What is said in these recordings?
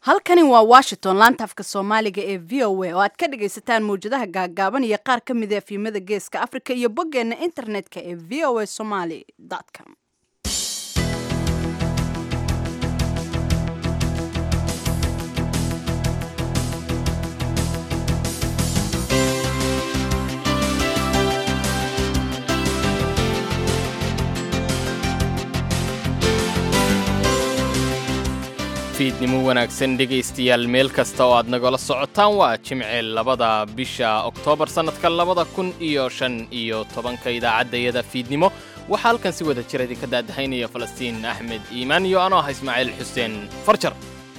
halkani waa washington laanta afka soomaaliga ee v o a oo aad ka dhagaysataan mawjadaha gaagaaban iyo qaar ka mid a efyimada geeska africa iyo boggeenna internetka ee v o a somaly com fiidnimo wanaagsan dhegaystayaal meel kasta oo aad nagala socotaan waa jimce labada bisha oktoobar sannadka labada kun iyo shan iyo tobanka idaacaddayada fiidnimo waxaa halkan si wada jira idinka daadahaynaya falastiin axmed iimaan iyo anoo ah ismaaciil xuseen farjar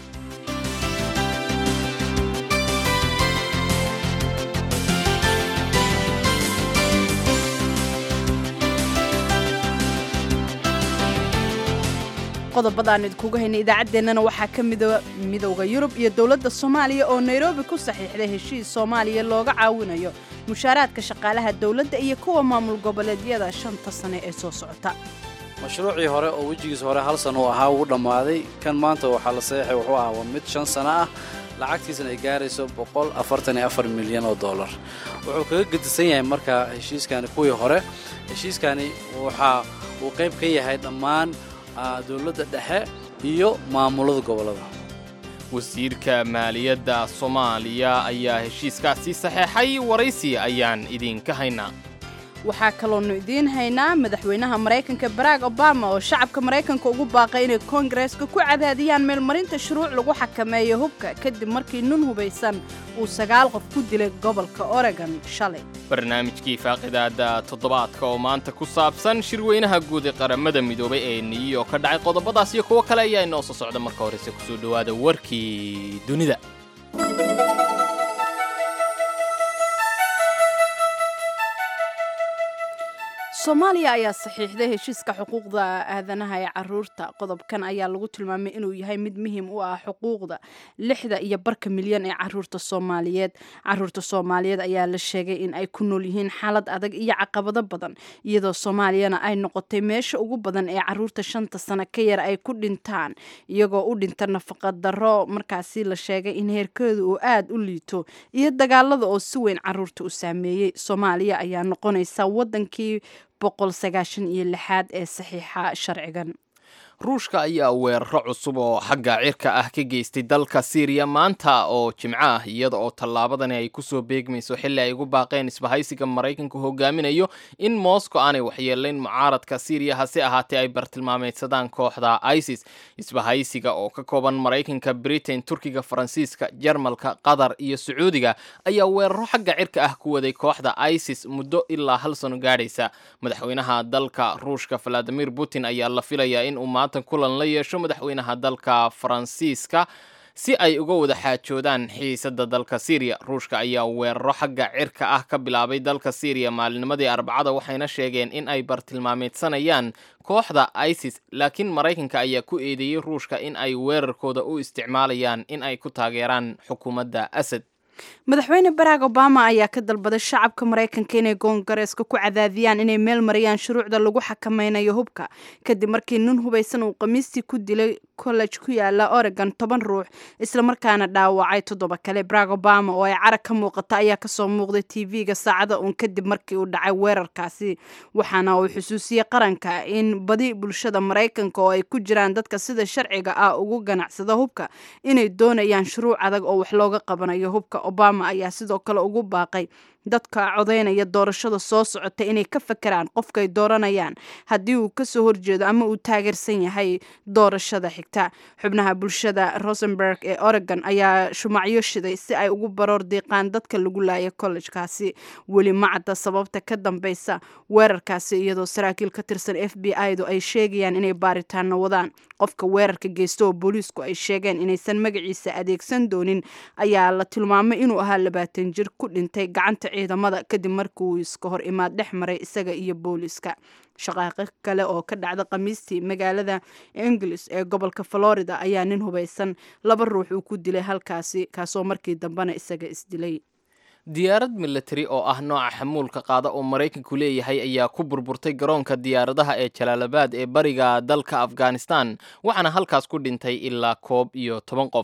qodobadaan idinkuga haynay idaacaddeenana waxaa ka mida midowda yurub iyo dowladda soomaaliya oo nairobi ku saxiixday heshiis soomaaliya looga caawinayo mushaaraadka shaqaalaha dowladda iyo kuwa maamul goboleedyada shanta sane ee soo socota mashruucii hore oo wejigiis hore hal sano uu ahaa wuu dhammaaday kan maanta waxaa la saxeexay wuxuu ahaa waa mid shan sano ah lacagtiisana ay gaarayso boqol afartan iyo afar milyan oo dollar wuxuu kaga gedisan yahay marka heshiiskani kuwii hore heshiiskani waxa uu qayb ka yahay dhammaan dowladda dhexe iyo maamulada gobollada wasiirka maaliyadda soomaaliya ayaa heshiiskaasi saxeexay waraysi ayaan idinka haynaa waxaa kaloonu idiin haynaa madaxweynaha maraykanka barack obama oo shacabka maraykanka ugu baaqay inay koongareeska ku cadaadiyaan meelmarinta shuruuc lagu xakameeyo hubka kadib markii nun hubaysan uu sagaal qof ku dilay gobolka oregon shalay barnaamijkii faaqidaada toddobaadka oo maanta ku saabsan shirweynaha guud ee qaramada midoobay ee niyo ka dhacay qodobadaas iyo kuwo kale ayaa inoo soo socda marka horese kusoo dhowaada warkii dunida soomaaliya ayaa saxiixday heshiiska xuquuqda aadanaha ee caruurta qodobkan ayaa lagu tilmaamay inuu yahay mid muhiim u ah xuquuqda lixda iyo barka milyan ee caruurta soomaaliyeed caruurta soomaaliyeed ayaa la sheegay in ay ku nool yihiin xaalad adag iyo caqabado badan iyadoo soomaaliyana ay noqotay meesha ugu badan ee caruurta shanta sano ka yar ay ku dhintaan iyagoo u dhinta nafaqa darro markaasi la sheegay in heerkooda uu aada u liito iyo dagaalada oo si weyn caruurta u saameeyey soomaaliya ayaa noqonaysa wadankii boqol sagaashan iyo lixaad ee saxiixa sharcigan ruushka ayaa weeraro cusub oo xagga cirka ah ka geystay dalka siiriya maanta oo jimco ah iyada oo tallaabadani ay kusoo beegmayso xilli ay ugu baaqeen isbahaysiga maraykanku hogaaminayo in moscow aanay waxyeelayn mucaaradka siiriya hase ahaatee ay bartilmaameydsadaan kooxda isis isbahaysiga oo ka kooban maraykanka britain turkiga faransiiska jarmalka qatar iyo sacuudiga ayaa weeraro xagga cirka ah ku waday kooxda isis muddo ilaa hal sano gaadhaysa madaxweynaha dalka ruushka valadimir putin ayaa la filayaa in uu kulan la yeesho madaxweynaha dalka faransiiska si ay uga wada xaajoodaan xiisada dalka syriya ruushka ayaa weeraro xagga cirka ah ka bilaabay dalka syriya maalinimadii arbacada waxayna sheegeen in ay bartilmaameedsanayaan kooxda isis laakiin maraykanka ayaa ku eedeeyey ruushka in ay weerarkooda u isticmaalayaan in ay ku taageeraan xukuumadda asad madaxweyne barack obama ayaa ka dalbaday shacabka maraykanka inay koongareeska ku cadaadiyaan inay meel mariyaan shuruucda lagu xakameynayo hubka kadib markii nin hubaysan uu khamiistii ku dilay college ku yaala oregon toban ruux islamarkaana dhaawacay toddoba kale barack obama oo ay carag ka muuqata ayaa kasoo muuqday tv-ga saacada uun kadib markii uu dhacay weerarkaasi waxaana uu xusuusiyey qaranka in badi bulshada maraykanka oo ay ku jiraan dadka sida sharciga ah ugu ganacsada hubka inay doonayaan shuruuc adag oo wax looga qabanayo hubka obama ayaa sidoo kale ugu baaqay dadka codaynaya doorashada soo socota inay ka fakeraan qofkay dooranayaan haddii uu kasoo horjeedo ama uu taageersan yahay doorashada xigta xubnaha bulshada rosenberg ee oregon ayaa shumacyo shiday si ay ugu baroor diiqaan dadka lagu laaya kollejkaasi weli macadda sababta ka dambeysa weerarkaasi iyadoo saraakiil ka tirsan f b i du ay sheegayaan inay baaritaano wadaan qofka weerarka geysta oo booliisku ay sheegeen inaysan magaciisa adeegsan doonin ayaa la tilmaamay inuu ahaa labaatan jir ku dhintay gacanta ciidamada kadib markii uu iska hor imaad dhex maray isaga iyo booliiska shaqaaqo kale oo ka dhacda khamiistii magaalada inglis ee gobolka florida ayaa nin hubaysan laba ruux uu ku dilay halkaasi kaasoo markii dambena isaga isdilay diyaarad milatari oo ah nooca xamuulka qaada oo maraykanku leeyahay ayaa ku burburtay garoonka diyaaradaha ee jalaalabad ee bariga dalka afghanistan waxaana halkaas ku dhintay ilaa koob iyo toban qof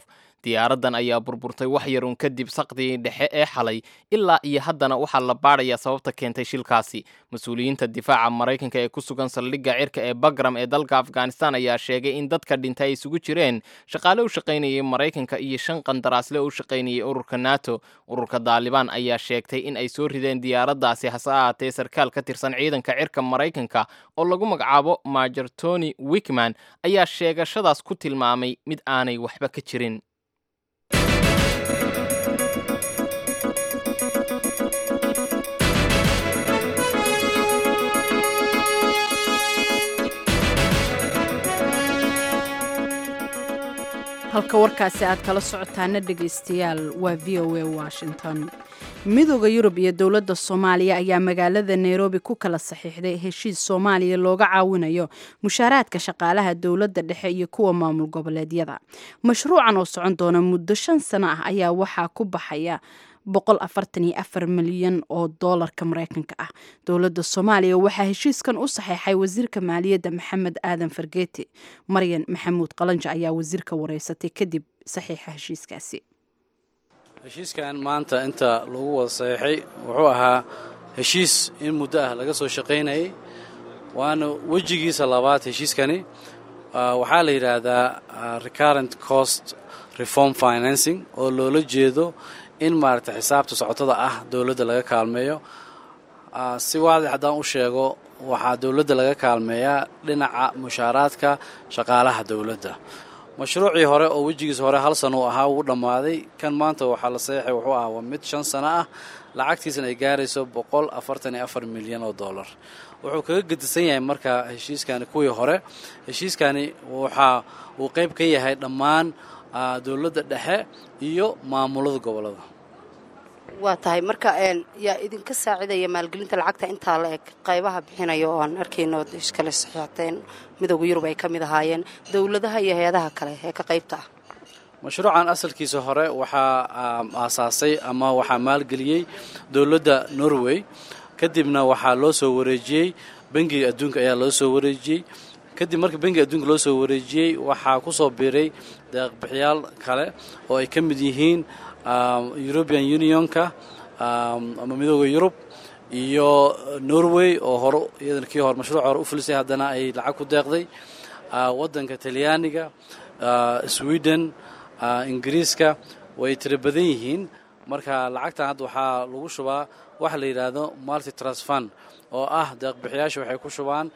diyaaraddan ayaa burburtay wax yarun kadib saqdigii dhexe ee xalay ilaa iyo haddana waxaa la baadhayaa sababta keentay shilkaasi mas-uuliyiinta difaaca maraykanka ee ku sugan saldhigga cirka ee bagram ee dalka afghanistan ayaa sheegay in dadka dhintay ay isugu jireen shaqaale u shaqaynayay maraykanka iyo shan qandaraasle u shaqaynayay ururka nato ururka daalibaan ayaa sheegtay in ay soo rideen diyaaraddaasi hase ahaatee sarkaal ka tirsan ciidanka cirka maraykanka oo lagu magacaabo major tony wickman ayaa sheegashadaas ku tilmaamay mid aanay waxba ka jirin halka warkaasi aad kala socotaana dhegaystayaal waa v o a washington midooda yurub iyo dowladda soomaaliya ayaa magaalada nairobi ku kala saxiixday heshiis soomaaliya looga caawinayo mushaaraadka shaqaalaha dowladda dhexe iyo kuwa maamul goboleedyada mashruucan oo socon doona muddo shan sano ah ayaa waxaa ku baxaya milyan oo doolarka mareykanka ah dowladda soomaaliya waxaa heshiiskan u saxeexay wasiirka maaliyadda maxamed aadan fargeeti maryan maxamuud qalanja ayaa wasiirka wareysatay kadib saxiixa heshiiskaasi heshiiskan maanta inta lagu wada saxeexay wuxuu ahaa heshiis in muddo ah laga soo shaqaynayay waana wejigiisa labaad heshiiskani waxaa la yidhaahdaa recurrent cost reform financing oo loola jeedo in maaragtay xisaabta socotada ah dowladda laga kaalmeeyo si waadix haddaan u sheego waxaa dowladda laga kaalmeeyaa dhinaca mushaaraadka shaqaalaha dowladda mashruucii hore oo wejigiisa hore hal sano uu ahaa wuu dhammaaday kan maanta waxaa la saxeexay wuxuu ahaa waa mid shan sano ah lacagtiisana ay gaarayso boqol afartan iyo afar milyan oo dollar wuxuu kaga gedisan yahay marka heshiiskani kuwii hore heshiiskani waxa uu qayb ka yahay dhammaan dowladda dhexe iyo maamulada gobolada waa tahay marka yaa idinka saacidaya maalgelinta lacagta intaa la eg qaybaha bixinaya oo aan arkayno iskale saxiixateen midooda yurub ay ka mid ahaayeen dowladaha iyo hay-adaha kale ee ka qaybta ah mashruucan asalkiisa hore waxaa aasaasay ama waxaa maalgeliyey dowladda norway kadibna waxaa loo soo wareejiyey bangiga adduunka ayaa loo soo wareejiyey kadib marka bangiga adduunka loo soo wareejiyey waxaa ku soo biiray deeqbixiyaal kale oo ay ka mid yihiin european unionka ama midooda yurub iyo norway oo hore iyadana kii hore mashruuc hore u fulisay haddana ay lacag ku deeqday waddanka talyaaniga sweden ingiriiska way tiro badan yihiin marka lacagtan hadda waxaa lagu shubaa waxa la yidhaahdo multi trust fund oo ah deeqbixiyaasha waxay ku shubaan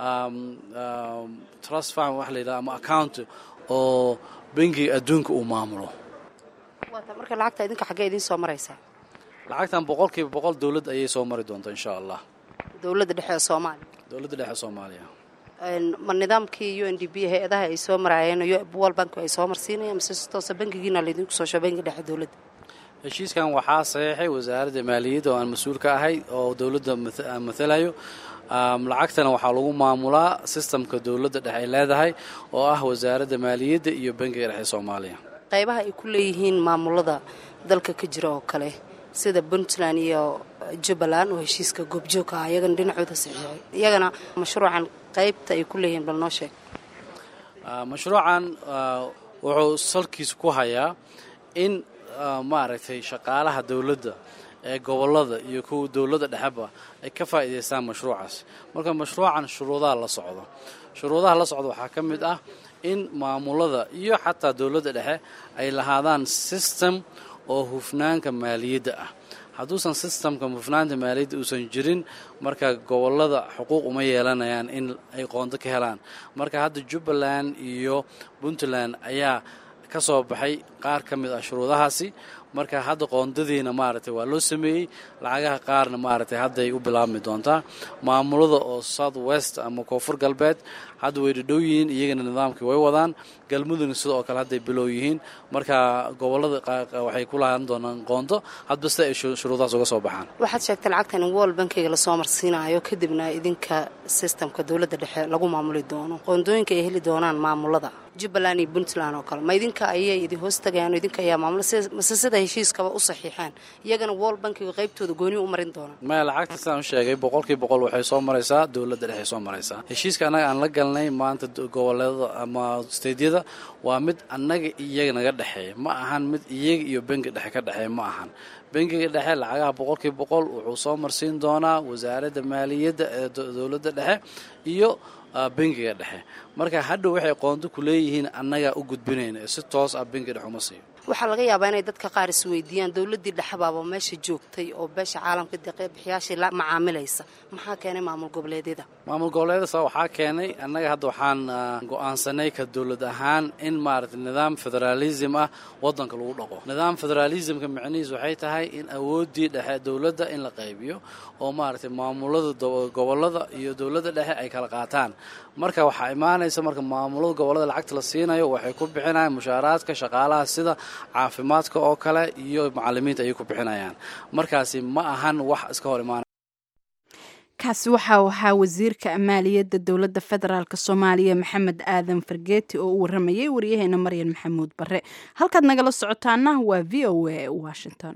trust fund waxa la yidhahdo ama account oo bangiga adduunka uu maamulo waata marka lacagta idinka xaggee idiin soo maraysaa lacagtan boqolkiiba boqol dowladd ayay soo mari doontaa insha allah dowladda dhexe ee soomaaliya dowladda dhexe soomaaliya ma nidaamkii u n d b hay-adaha ay soo maraayeen world bank ay soo marsiinayaan mise si toosa bangigiina laydinku soo sho bangiga dhexe dowladda heshiiskan waxaa saxeexay wasaaradda maaliyadda oo aan mas-uul ka ahay oo dowladda mathalayo lacagtana waxaa lagu maamulaa sistamka dowladda dhexe ay leedahay oo ah wasaaradda maaliyadda iyo bangiga dhexe soomaaliya qaybaha ay ku leeyihiin maamulada dalka ka jira oo kale sida puntland iyo jubbaland oo heshiiska goobjoogka ah iyagana dhinacooda saxiixay iyagana mashruucan qaybta ay ku leeyihiin bal noo sheeg mashruucan wuxuu salkiisa ku hayaa in maaragtay shaqaalaha dowladda ee gobolada iyo kuwa dowladda dhexeba ay ka faa'iidaystaan mashruucaas marka mashruucan shuruudaha la socdo shuruudaha la socda waxaa ka mid ah in maamulada iyo xataa dowladda dhexe ay lahaadaan system oo hufnaanka maaliyadda ah hadduusan sistamka hufnaanta maaliyadda uusan jirin marka gobolada xuquuq uma yeelanayaan in ay qoonto ka helaan marka hadda jubbaland iyo puntland ayaa ka soo baxay qaar ka mid ah shuruudahaasi marka hadda qoondadiina maaragtay waa loo sameeyey lacagaha qaarna maaragtay hadday u bilaabmi doontaa maamulada oo south west ama koonfur galbeed hadda way dhadhow yihiin iyagana nidaamkii way wadaan galmudugna sidoo kale hadday bilow yihiin marka gobolada waxay ku lahaan doonaan qoonto hadba sida ay shuruudahaas uga soo baxaan waxaad sheegtay lacagtan in world bankiga lasoo marsiinayo kadibna idinka sistamka dowladda dhexe lagu maamuli doono qoondooyinka ay heli doonaan maamulada jubbaland iyo puntland oo kale ma idinka ayay idin hoos tagayaan idinka ayaa maamula mase sida heshiiskaba u saxiixaan iyagana wol bankiga qaybtooda gooni u marin doonaan maya lacagta sidaan u sheegay boqolkii boqol waxay soo maraysaa dowladda dhexe soo maraysaa heshiiska annaga aan la galnay maanta goboleedada ama steydyada waa mid annaga iyaga naga dhexeeya ma ahan mid iyaga iyo bengi dhexe ka dhexeeya ma ahan bengiga dhexe lacagaha boqolkii boqol wuxuu soo marsiin doonaa wasaaradda maaliyadda ee dowladda dhexe iyo bengiga dhexe marka hadhow waxay qoonto ku leeyihiin annagaa u gudbinayna si toos ah bengi dhexe uma siiyo waxaa laga yaabaa inay dadka qaar isweydiiyaan dowladdii dhexbaaba meesha joogtay oo beesha caalamka deeqbixiyaashii la macaamilaysa maxaa keenay maamul goboleedyada maamul goboleedyada waxaa keenay annaga hadda waxaan go'aansanay ka dowlad ahaan in maaragtay nidaam federaalism ah waddanka lagu dhaqo nidaam federaalismka micnihiis waxay tahay in awooddii dhexe dowladda in la qaybiyo oo maaragtay maamulada gobollada iyo dowladda dhexe ay kala qaataan marka waxaa imaanaysa marka maamulada gobollada lacagta la siinayo waxay ku bixinayaan mushaaraadka shaqaalaha sida caafimaadka oo kale iyo macalimiinta ayay ku bixinayaan markaasi ma ahan wax iska hor imaanaya kaasi waxaa ahaa wasiirka maaliyadda dowladda federaalk soomaaliya maxamed aadan fargeeti oo u waramayay waryaheena maryan maxamuud bare halkaad nagala socotaana waa v o a washington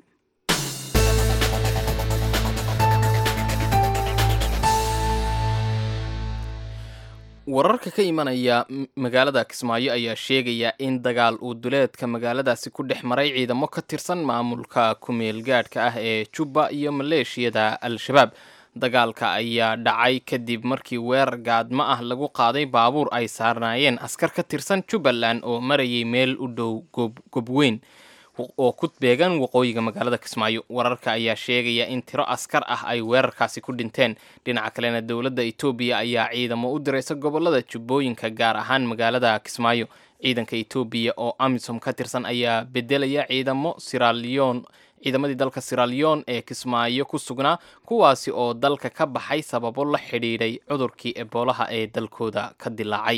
wararka ka imanaya magaalada kismaayo ayaa sheegaya in dagaal uu duleedka magaaladaasi ku dhex maray ciidamo ka tirsan maamulka ku-meel gaadhka ah ee jubba iyo maleeshiyada al-shabaab dagaalka ayaa dhacay kadib markii weerar gaadmo ah lagu qaaday baabuur ay saarnaayeen askar ka tirsan jubbaland oo marayay meel u dhow gobweyn oo ku beegan waqooyiga magaalada kismaayo wararka ayaa sheegaya in tiro askar ah ay weerarkaasi ku dhinteen dhinaca kalena dowladda etoobiya ayaa ciidamo u diraysa gobolada jubbooyinka gaar ahaan magaalada kismaayo ciidanka etoobiya oo amisom ka tirsan ayaa bedelaya ciidamo siralion ciidamadii dalka siralion ee kismaayo ku sugnaa kuwaasi oo dalka ka baxay sababo la xidhiidhay cudurkii eboolaha ee dalkooda ka dilaacay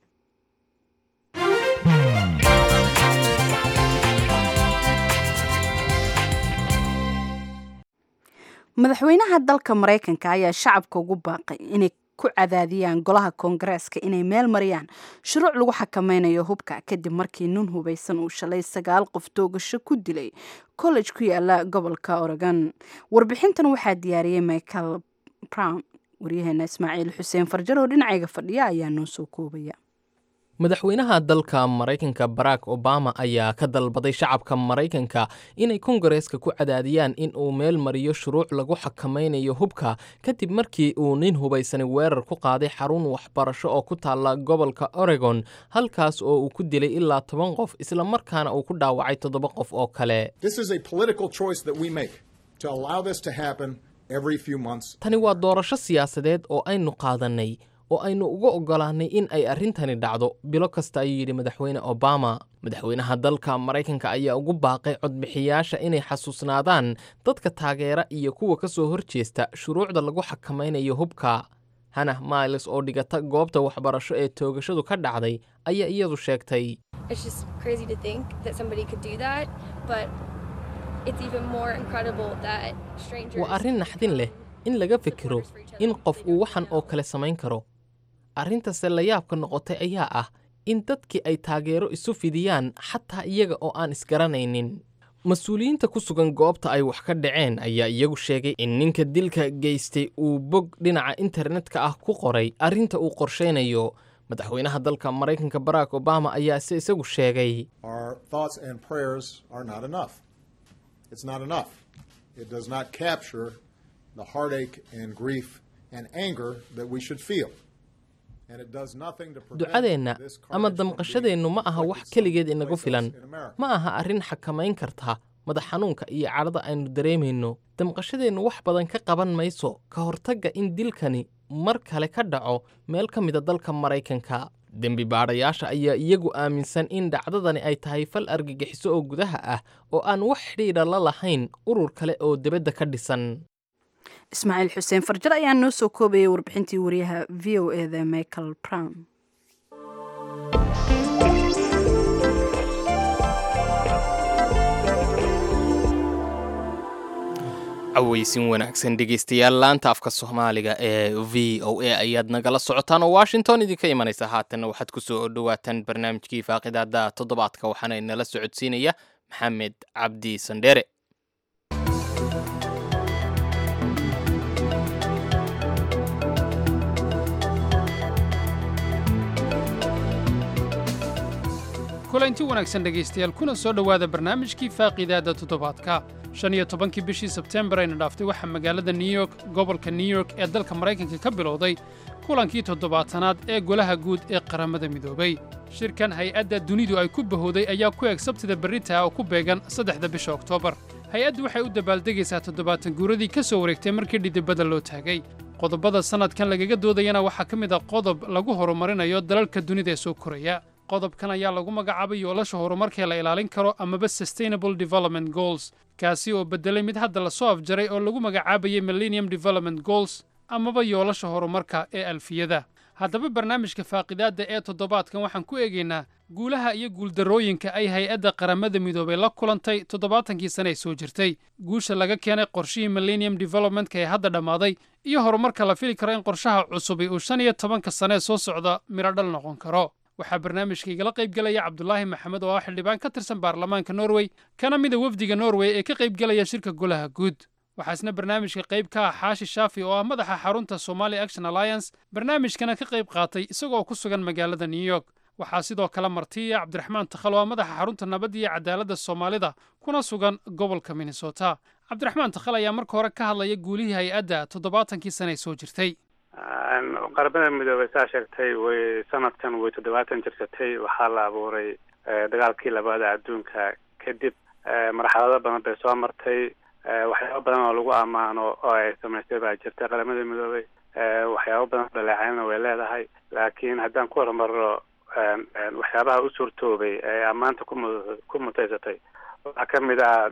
madaxweynaha dalka maraykanka ayaa shacabka ugu baaqay inay ku cadaadiyaan golaha koongareeska inay meel mariyaan shuruuc lagu xakameynayo hubka kadib markii nin hubaysan uu shalay sagaal qof toogasho ku dilay college ku yaala gobolka oregon warbixintan waxaa diyaariyey michael brown waryaheena ismaaciil xuseen farjar oo dhinacayga fadhiya ayaa noo soo koobaya madaxweynaha dalka maraykanka barack obama ayaa ka dalbaday shacabka maraykanka inay kongareeska ku cadaadiyaan in uu meel mariyo shuruuc lagu xakamaynayo hubka kadib markii uu nin hubaysani weerar ku qaaday xarun waxbarasho oo ku taalla gobolka oregon halkaas oo uu ku dilay ilaa toban qof isla markaana uu ku dhaawacay toddoba qof oo kale tani waa doorasho siyaasadeed oo aynu qaadannay oo aynu uga oggolaannay in ay arrintani dhacdo bilo kasta ayuu yidhi madaxweyne obama madaxweynaha dalka maraykanka ayaa ugu baaqay codbixiyaasha inay xasuusnaadaan dadka taageera iyo kuwa ka soo hor jeesta shuruucda lagu xakamaynayo hubka hanah miles oo dhigata goobta waxbarasho ee toogashadu ka dhacday ayaa iyadu sheegtay waa arrin naxdin leh in laga fikiro in qof uu waxan oo kale samayn karo arrintase layaabka noqotay ayaa ah in dadkii ay taageero isu fidiyaan xataa iyaga oo aan isgaranaynin mas-uuliyiinta ku sugan goobta ay wax ka dhaceen ayaa iyagu sheegay in ninka dilka geystay uu bog dhinaca internetka ah ku qoray arrinta uu qorshaynayo madaxweynaha dalka maraykanka barack obama ayaa se isagu sheegay ducadeenna ama damqashadeennu ma aha wax keligeed inagu filan ma aha arrin xakamayn karta madax xanuunka iyo cadhada aynu dareemayno damqashadeennu wax badan ka qaban mayso ka hortagga in dilkani mar kale ka dhaco meel ka mida dalka maraykanka dembi baadhayaasha ayaa iyagu aaminsan in dhacdadani ay tahay fal argagixiso oo gudaha ah oo aan wax xidhiidha la lahayn urur kale oo debadda ka dhisan ismaaciil xuseen farjar ayaa noo soo koobayay warbixintii wariyaha v o eda michael brown cawaysin wanaagsan dhegeystayaal laanta afka soomaaliga ee v o a ayaad nagala socotaan oo washington idinka imanaysa haatanna waxaad ku soo dhowaataan barnaamijkii faaqidaada toddobaadka waxaana inala socodsiinaya maxamed cabdi sandheere kulanti wanaagsan dhegaystayaal kuna soo dhowaada barnaamijkii faaqiidaadda toddobaadka shan iyo tobankii bishii sebteembar ayna dhaaftay waxaa magaalada new york gobolka new york ee dalka maraykanka ka bilowday kulankii toddobaatanaad ee golaha guud ee qaramada midoobay shirkan hay-adda dunidu ay ku bahowday ayaa ku eg sabtida berritaa oo ku beegan saddexda bisha oktoobar hay-addu waxay u dabaaldegaysaa toddobaatan guuradii ka soo wareegtay markii dhidibada loo taagay qodobada sannadkan lagaga doodayana waxaa ka mid a qodob lagu horumarinayo dalalka dunida ee soo koraya qodobkan ayaa lagu magacaabay yoolasha horumarkee la ilaalin karo amaba sustainable development goals kaasi oo beddelay mid hadda la soo afjaray oo lagu magacaabayay millennium development goals amaba yoolasha horumarka ee alfiyada haddaba barnaamijka faaqidaadda ee toddobaadkan waxaan ku eegaynaa guulaha iyo guuldarrooyinka ay hay-adda qaramada midoobay la kulantay toddobaatankii sane ee soo jirtay guusha laga keenay qorshihii millennium developmentka ee hadda dhammaaday iyo horumarka la fili karo in qorshaha cusubi uu shan iyo tobanka sane ee soo socda midhodhal noqon karo waxaa barnaamijka igala qayb gelaya cabdulaahi maxamed oo ah xildhibaan ka tirsan baarlamaanka norway kana mida wefdiga norway ee ka qaybgelaya shirka golaha guud waxaa isna barnaamijka qayb ka ah xaashi shaafi oo ah madaxa xarunta somali action alliance barnaamijkana ka qayb qaatay isagoo ku sugan magaalada new york waxaa sidoo kale martiya cabdiraxmaan takhal oo ah madaxa xarunta nabadda iyo cadaaladda soomaalida kuna sugan gobolka minnesota cabdiraxmaan takhal ayaa marka hore ka hadlaya guulihii hay-adda toddobaatankii sane ee soo jirtay qaramada midoobey saa sheegtay way sanadkan way toddobaatan jirsatay waxaa la abuuray dagaalkii labaada adduunka kadib marxalado badan bay soo martay waxyaabo badan oo lagu ammaano oo ay samaystay baa jirta qaramada midoobey waxyaabo badan dhaleecaynna way leedahay laakiin haddaan ku horumaro waxyaabaha u suurtoobay ee ammaanta kumu ku mutaysatay waxaa ka mid ah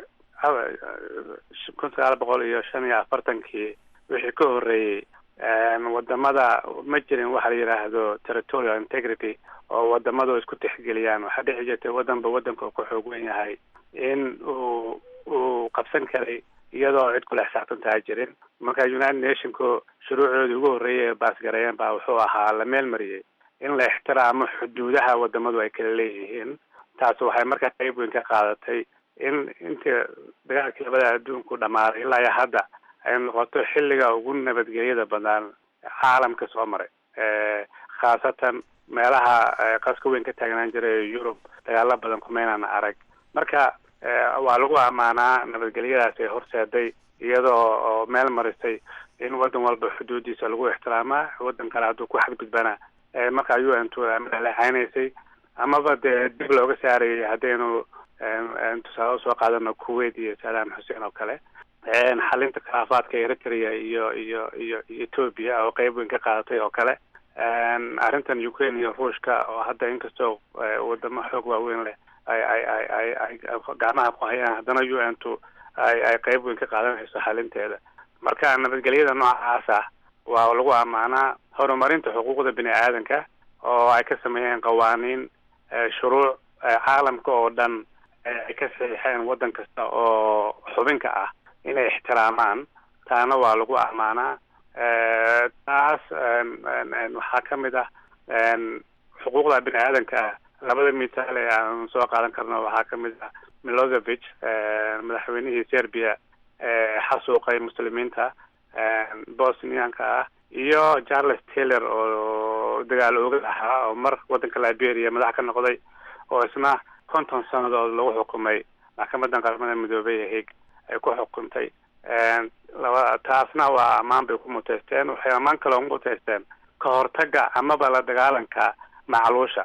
kun sagaal boqol iyo shan iyo afartankii wixii ka horreeyey wadamada ma jirin waxa la yidhaahdo territorial integrity oo wadamadu isku tixgeliyaan waxaa dhici jirtay wadanba wadanka uu ku xoog wen yahay in uu uu qabsan karay iyadoo cid kula xisaabtantaa jirin marka united nationku shuruucoodii ugu horreeyay ee baasgareeyeen baa wuxuu ahaa la meel mariyey in la ixtiraamo xuduudaha wadamadu ay kala leeyihiin taas waxay markaa qayb weyn ka qaadatay in intii dagaalkii labada adduunku dhammaaday ilaa iyo hadda ay noqoto xilliga ugu nabadgelyada badan caalamka soo maray khaasatan meelaha qaska weyn ka taagnaan jiray yurub dagaalo badan kumaynaan arag marka waa lagu ammaanaa nabadgelyadaas ay horseeday iyadoo oo meel marisay in wadan walba xuduudiisa lagu ixtiraamaa wadan kale hadduu ku xadgudbana markaa u n t dhaleecaynaysay amaba dee dib looga saarayay haddaynu tusaale usoo qaadano kuwait iyo saddam xuseen oo kale xalinta khilaafaadka eritrea iyo iyo iyo iyo ethoopia oo qeyb weyn ka qaadatay oo kale arrintan ukraine iyo ruushka oo hadda inkastoo wadamo xoog waaweyn leh ay ay ay ay ay gacmaha ku hayaan haddana u n t ay ay qeyb weyn ka qaadanayso xalinteeda marka nabadgelyada noocaas ah waa lagu ammaanaa horumarinta xuquuqda bini aadanka oo ay ka sameeyeen qawaaniin shuruuc caalamka oo dhan ay ka saxiixeen waddan kasta oo xubinka ah inay ixtiraamaan taana waa lagu ammaanaa taas waxaa ka mid ah xuquuqda bini aadanka ah labada misaal ee aan soo qaadan karno waxaa ka mid ah milosevic madaxweynihii serbia xasuuqay muslimiinta bosnianka ah iyo charles taylor oo dagaal oogad ahaa oo mar waddanka liberia madax ka noqday oo isna konton sannadood lagu xukumay maxkamadan qaramada midoobey ee hague ay ku xukuntay laba taasna waa ammaan bay ku muteysteen waxay ammaan kaloo muteysteen ka hortaga amaba la dagaalanka macluusha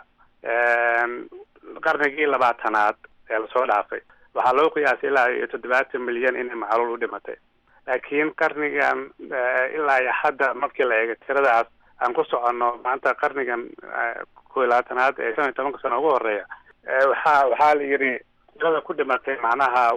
qarnigii labaatanaad ee lasoo dhaafay waxaa loo qiyaasay ilaa iyo toddobaatan milyan inay macluul u dhimatay laakiin qarnigan ilaa iyo hadda markii la eego tiradaas aan ku soconno maanta qarnigan ko iyo labaatanaad ee shan iyo tobanka sano ugu horeeya waxaa waxaa la yidhi tirada ku dhimatay macnaha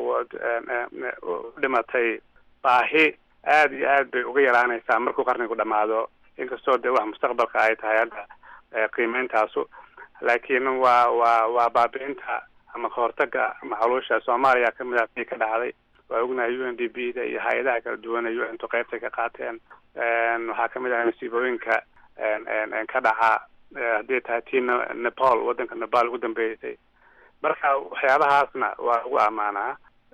u dhimatay baahi aada iyo aad bay uga yaraanaysaa markuu qarnigu dhamaado inkastoo dee wax mustaqbalka ay tahay hadda qiimeyntaasu laakiin waa waa waa baabi'inta ama kahortaga macluusha soomaaliya kamid ah tii ka dhacday waa ognahay u n d b da iyo hay-adaha kala duwan u n tu qeybtay ka qaateen waxaa kamid ah masiibooyinka ka dhaca haddii tahay tii nepal waddanka nepal ugu dambeysay marka waxyaabahaasna waa lagu ammaanaa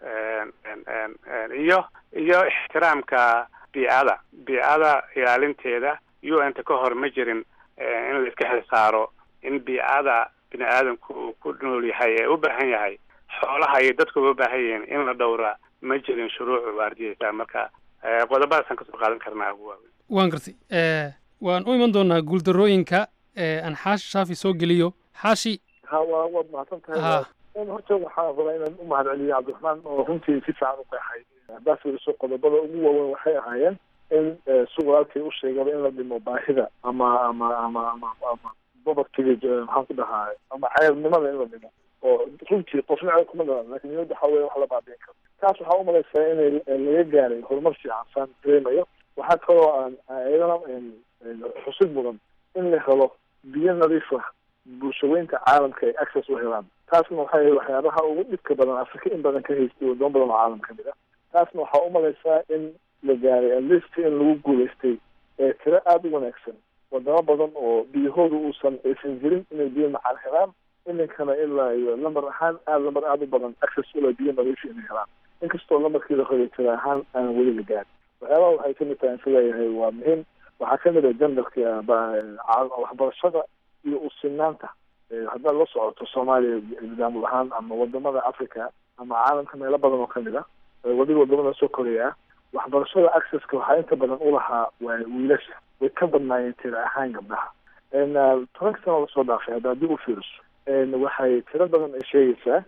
iyo iyo ixtiraamka biicada biicada ilaalinteeda u n ta ka hor ma jirin in la iska xil saaro in biicada bini aadamku uu ku nool yahay ee u baahan yahay xoolaha iyo dadku uga baahan yihiin in la dhowra ma jirin shuruucu waardiyeysa marka qodobadaasaan kasoo qaadan karnaa ugu waaweyn waan gartay waan u iman doonaa guuldarooyinka aan xaashi shaafi soo geliyo xaashi ha waa waad mahadsan tahay ha horta waxaa rabaa inaan u mahad celiyo cabdiraxmaan oo runtii si fiican u qeexay haddaad fiiriso qodobada ugu waaweyn waxay ahaayeen in si walaalkay u sheegaba in la dhimo baahida ama ama ama ama ama povertyga maxaan ku dhahaa ama ceebnimada in la dhimo oo runtii qofna ceeb kuma dhalan lakin niyadda waxaa weya wax la baabiin karo taas waxaa umalaysaa inay laga gaaray horumar fiican saan dareemayo waxaa kaloo aan iyadana xusid mudan in la helo biyo nadiif ah bulshaweynta caalamka ay access u helaan taasna waxay waxyaabaha ugu dhibka badan afrika in badan ka haystay wadamo badan oo caalam kamid ah taasna waxaa umalaysaa in la gaaray atleast in lagu guulaystay ee tiro aada u wanaagsan wadamo badan oo biyahooda uusan aysan jirin inay biyo macaan helaan iminkana ilaa iyo lambar ahaan aada lambar aada u badan access ula biyo nadiifa inay helaan inkastoo lambarkii la horay tiro ahaan aan weli la gaarin waxyaabaha waxay kamid tahay isleeyahay waa muhiim waxaa kamid ah jandarka waxbarashada iyo usinaanta haddaad la socoto soomaaliya nidaamul ahaan ama wadamada africa ama caalamka meelo badan oo kamid ah wadiga wadamada soo koreya ah waxbarashada accesska waxaa inta badan ulahaa waa wiilasha way ka badnaayeen tiro ahaan gabdhaha tobanka sano lasoo dhaafay hadda haddii u fiiriso waxay tiro badan ay sheegaysaa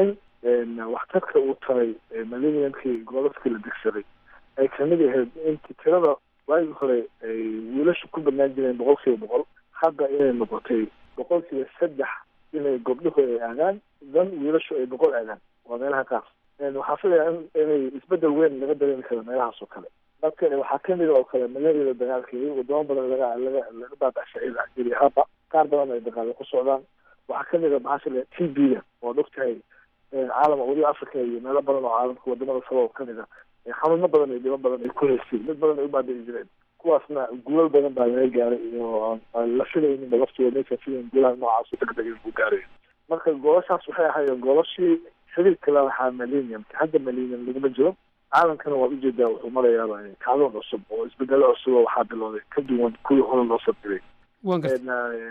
in waxtarka uu taray millenniumkii gobolkii la degsaday ay kamid ahayd inti tirada waagii hore ay wiilashu ku badnaan jireen boqol kiiba boqol hadda inay noqotay boqol kiiba saddex inay gobdhuhu ay aadaan dan wiilashu ay boqol aadaan waa meelaha qaar waxaa filaya in inay isbedel weyn laga dareemi karo meelahaas oo kale marka waxaa kamid oo kale malaria dagaalkeedi wadamo badan laga laga laga baabashay haba qaar badan ay dagaalo ku socdaan waxaa kamid a maxaa fila t b da oo dhogtahay caalama weliba africa iyo meelo badan oo caalamka wadamada kale oo kamid a xanuuno badan iyo dhibo badan ay ku haysteen mid badan ay u baabi'i jireen kuwaasna guulal badan baa laga gaaray iyo aan la filayninba laftooda maysa filayn guulaha noocaas degdeg inuu gaarayo marka goolashaas waxay ahaayeen goolashii xiriirka la lahaa millennium hadda millennium laguma jiro caalamkana waad ujeedaa wuxuu marayaaba kacdoon cusub oo isbedelo cusub oo waxaa bilowday ka duwan kuwii hore loo sabdiray waan gartay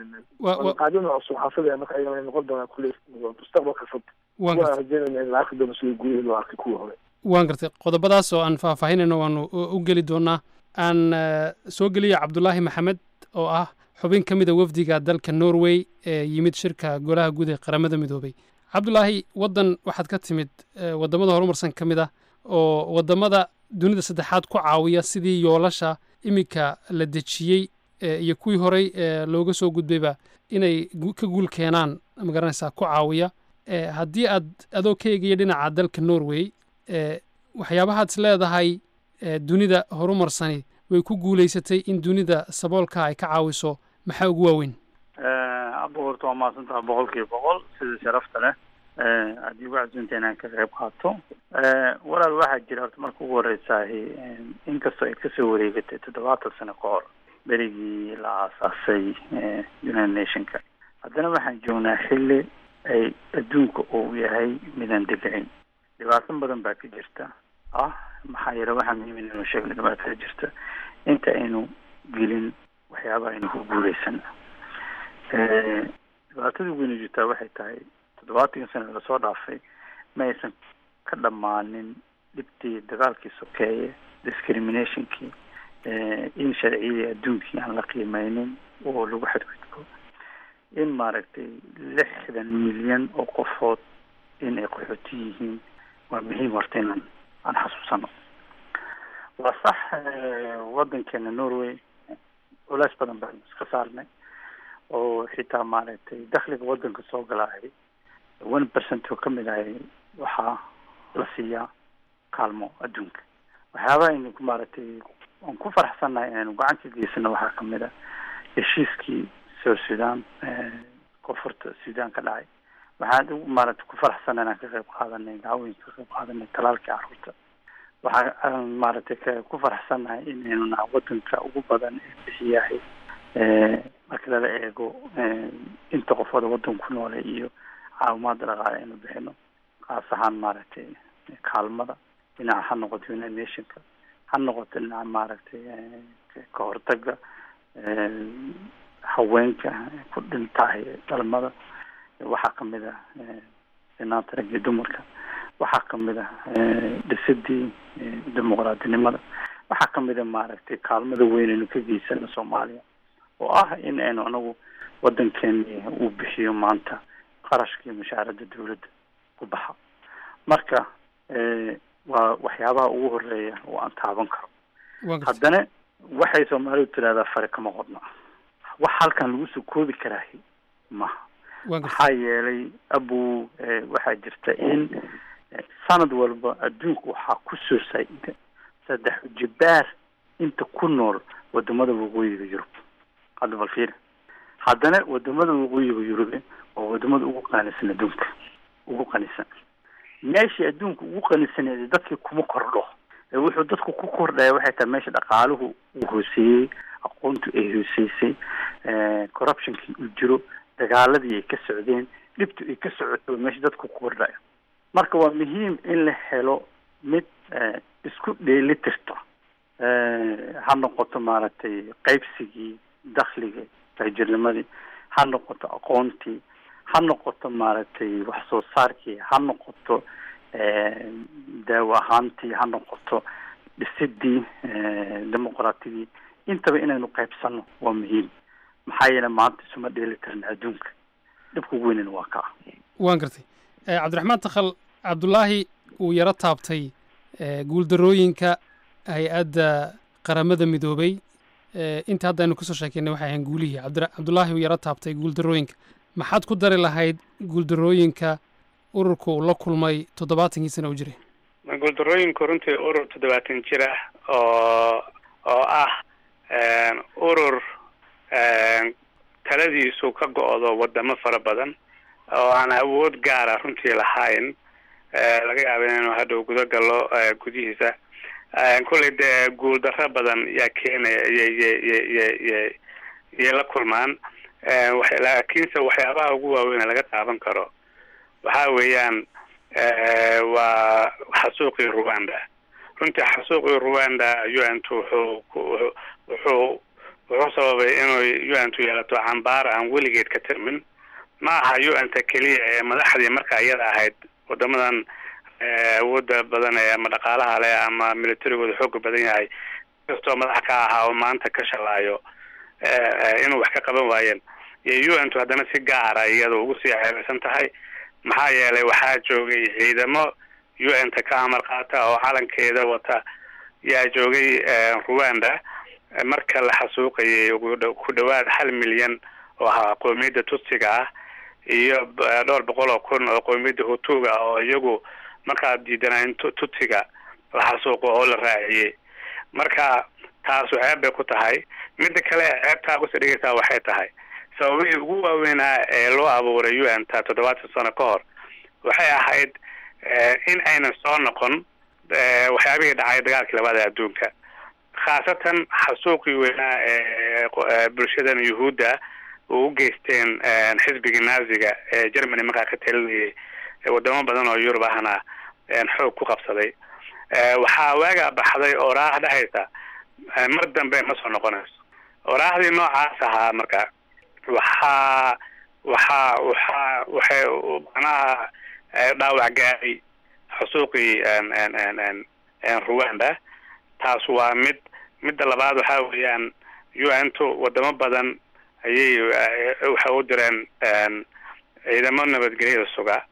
qaadina cusub waxaa filaya marka ayagana noqon doonaa kulli mustaqbalka fog waan waan gartay rajeynayna in la arki doono sidii gurihii loo arkay kuwii hore waan gartay qodobadaas oo aan faahfaahinayno waanu u u geli doonaa aan eh, soo geliya cabdulaahi maxamed oo ah xubin ka mida wafdiga dalka norway ee yimid shirka golaha guud ee qaramada midoobay cabdulaahi waddan waxaad ka timid eh, waddamada horumarsan ka mid ah oo waddamada dunida saddexaad ku caawiya sidii yoolasha iminka la dejiyey eh, iyo kuwii horey eh, looga soo gudbayba inay gu- ka guul keenaan magaranaysaa ku caawiya Eh, haddii aad adoo ka eegaya dhinaca dalka norway eh, waxyaabahaad is leedahay eh, dunida horumarsani way ku guulaysatay in dunida saboolka ay ka caawiso maxaa ugu waaweyn abba horta waa mahadsantaha boqol kiiba boqol sida sharafta leh haddii ugu casuunta inaan ka qayb qaato walaal waxaa jira horta marka ugu horeysahi inkastoo ay kasoo wareegatay toddobaatan sano ka hor berigii la aasaasay eh, united nationka haddana waxaan joognaa xilli ay adduunka uu yahay midaan degicin dhibaato badan baa ka jirta ah maxaa yeele waxaa muhiim inaynu sheegno dhibaatada jirta inta aynu gelin waxyaabaha aynu ku guuleysan Eh, dhibaatada weyna jirtaa waxay tahay toddobaatankii sano lasoo dhaafay ma aysan ka dhammaanin dhibtii dagaalkii sokeeye discriminationkii eh, in sharciyadii adduunkii aan la qiimeynin oo lagu xadgudbo in maaragtay lixdan milyan oo qofood in ay qaxooti yihiin waa muhiim horta inaan aan xasuusano waa sax eh, waddankeena norway culays badan baan iska saarnay oo xitaa maaragtay dakhliga waddanka soo galaahay one percent oo ka mid ahay waxaa la siiyaa kaalmo adduunka waxyaabaha aynu ku maaragtay aan ku faraxsannahay inaynu gacan ka geysano waxaa ka mid a heshiiskii south sudan eh, koonfurta sudan ka dhacay waxaan ugu maaragtay ku faraxsannahay inaan ka qayb qaadanay dacwooyinka ka qayb qaadanay talaalkii carruurta waxaa aan maaragtay ka ku faraxsannahay inaynu nahay waddanka ugu badan ee bixiyahay eh, marka lala eego eh, inta qofooda waddanka ku noole iyo caawimaada dhaqaale aynu bixino kaas ahaan maaragtay kaalmada dhinaca ha noqoto united nationka ha noqoto dhinaca maaragtay ka hortaga haweenka ku dhintahay dhalmada waxaa kamid ah sinaanta rag iyo dumarka waxaa kamid ah dhisidii dimuqraadinimada waxaa kamid a maaragtay kaalmada weyn aynu ka geysano soomaaliya oo ah in aynu anagu wadankeeni uu bixiyo maanta qarashkii mushaarada dawladda ku baxa marka waa waxyaabaha ugu horeeya oo aan taaban karo haddana waxay soomaalidu tidahdaa fare kama qodna wax halkan lagu soo koobi karaahi maha maxaa yeelay abu waxaa jirta in sanad walba adduunka waxaa kusoo saa-ida saddex jibaar inta ku nool wadamada waqooyiga yurub hadda bal fiiri haddana wadamada waqooyiga yurube waa wadamada ugu qanisan adduunka ugu qanisan meeshii adduunka ugu qanisaneeda dadkii kuma kordho wuxuu dadku ku kordhaya waxay tahay meesha dhaqaaluhu uu hooseeyey aqoontu ay hooseysay corruptionkii uu jiro dagaaladii ay ka socdeen dhibtu ay ka socoto meesha dadku ku kordhaya marka waa muhiim in la helo mid isku dheeli tirto ha noqoto maaragtay qaybsigii dakhliga taajirnimadii ha noqoto aqoontii ha noqoto maaragtay wax soo saarkii ha noqoto daawo ahaantii ha noqoto dhisidii dimuqraatidii intaba inaynu qaybsano waa muhiim maxaa yeele maanta isuma dheeli karna adduunka dhibka ugu weynana waa kaa waan gartay cabdiraxmaan takhal cabdulaahi uu yaro taabtay guuldarooyinka hay-adda qaramada midoobay inta hadda aynu kasoo sheekeynay waxay ahayn guulihii cabdulaahi uu yaro taabtay guuldarooyinka maxaad ku dari lahayd guuldarooyinka ururka uu la kulmay toddobaatankii sana u jiray guuldarooyinku runtii urur toddobaatan jir ah oo oo ah urur taladiisu ka go-do wadamo fara badan oo aan awood gaara runtii lahayn laga yaaba inaynu hadhow guda gallo gudihiisa kulley dee guuldarro badan yaa keenaya yyyyyy yay la kulmaan laakiinse waxyaabaha ugu waaweyn laga taaban karo waxa weeyaan waa xasuuqii rwanda runtii xasuuqii rwanda un t wuxuu wuxuu wuxuu sababay inuu un tu yeelato cambaar aan weligeed ka tirmin ma aha un ta keliya ee madaxdii marka iyada ahayd wadamadan awooda badan ee ama dhaqaalaha leh ama militarigooda xooga badan yahay kastoo madax ka ahaa oo maanta ka shalaayo inuu wax ka qaban waayeen iyo un tu haddana si gaara iyada ugu sii ceebeysan tahay maxaa yeelay waxaa joogay ciidamo un ta ka amar qaata oo calankeeda wata yaa joogay rwanda marka la xasuuqayay ku dhawaad hal milyan oo ahaa qoomiyadda tutsiga ah iyo dhowr boqol oo kun oo qoomiyadda hutuga oo iyagu markaad diidanaayn tutsiga la xasuuqo oo la raaciyey marka taasu ceeb bay ku tahay midda kale ceebtaa kusii dhigaysaa waxay tahay sababihii ugu waaweynaa ee loo abuuray un ta toddobaatan sano ka hor waxay ahayd in aynan soo noqon waxyaabihii dhacay dagaalkii labaada adduunka khaasatan xasuuqii weynaa ee bulshadan yuhuudda oo u geysteen xisbigii naaziga ee germany markaa ka talinayay wadamo badan oo yurub ahna xoog ku qabsaday waxaa waagaa baxday oraah dhehaysa mar dambe ma soo noqonayso oraahdii noocaas ahaa marka waxaa waxaa waxaa waxay macnaha dhaawac gaaray xusuuqii rwanda taas waa mid midda labaad waxaa weeyaan un to wadamo badan ayay waxay u direen ciidamo nabadgelyada suga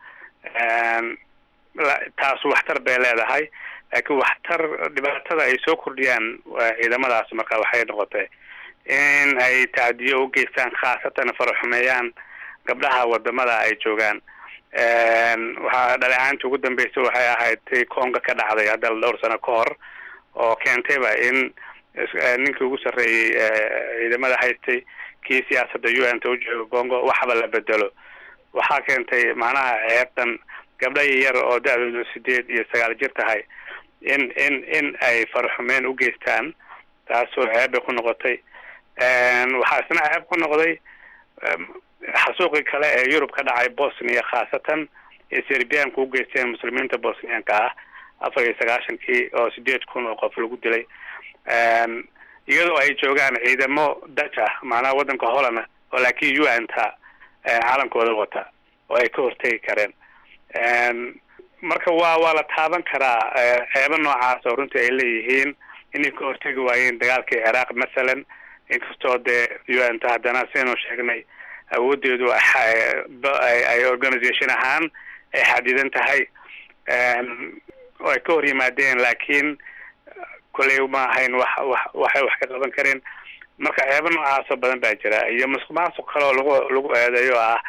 taas waxtar bay leedahay laakiin waxtar dhibaatada ay soo kordhiyaan ciidamadaas marka waxay noqotay in ay tacdiyo u geystaan khaasatan faraxumeeyaan gabdhaha wadamada ay joogaan waxaa dhaleecaantii ugu dambeysay waxay ahayd tii conga ka dhacday hadda dhowr sano ka hor oo keentayba in ninkii ugu sarreeyey ciidamada haystay kii siyaasadda un ta ujooga congo waxba la bedelo waxaa keentay macnaha ceebtan gabdha yar oo da-doodu sideed iyo sagaal jir tahay in in in ay faraxumeen u geystaan taasoo ceeb bay ku noqotay waxaa isna ceeb ku noqday xasuuqii kale ee yurub ka dhacay bosnia khaasatan ee serbianku u geysteen muslimiinta bosnianka ah afar iyo sagaashankii oo sideed kun oo qof lagu dilay iyadoo ay joogaan ciidamo daj ah macnaha waddanka holland oo laakiin u n ta calankooda wata oo ay ka hortegi kareen marka waa waa la taaban karaa ceebo noocaas oo runtii ay leeyihiin inay ka hortegi waayeen dagaalkii ciraaq masalan inkastoo dee u n ta haddana sidaynu sheegnay awoodeedu ay organisation ahaan ay xadidan tahay oo ay ka hor yimaadeen laakiin kolley ma ahayn wax wax waxay wax ka qaban kareen marka ceebo noocaasoo badan baa jira iyo musuq maasuq kale oo lagu lagu eedeeyo ah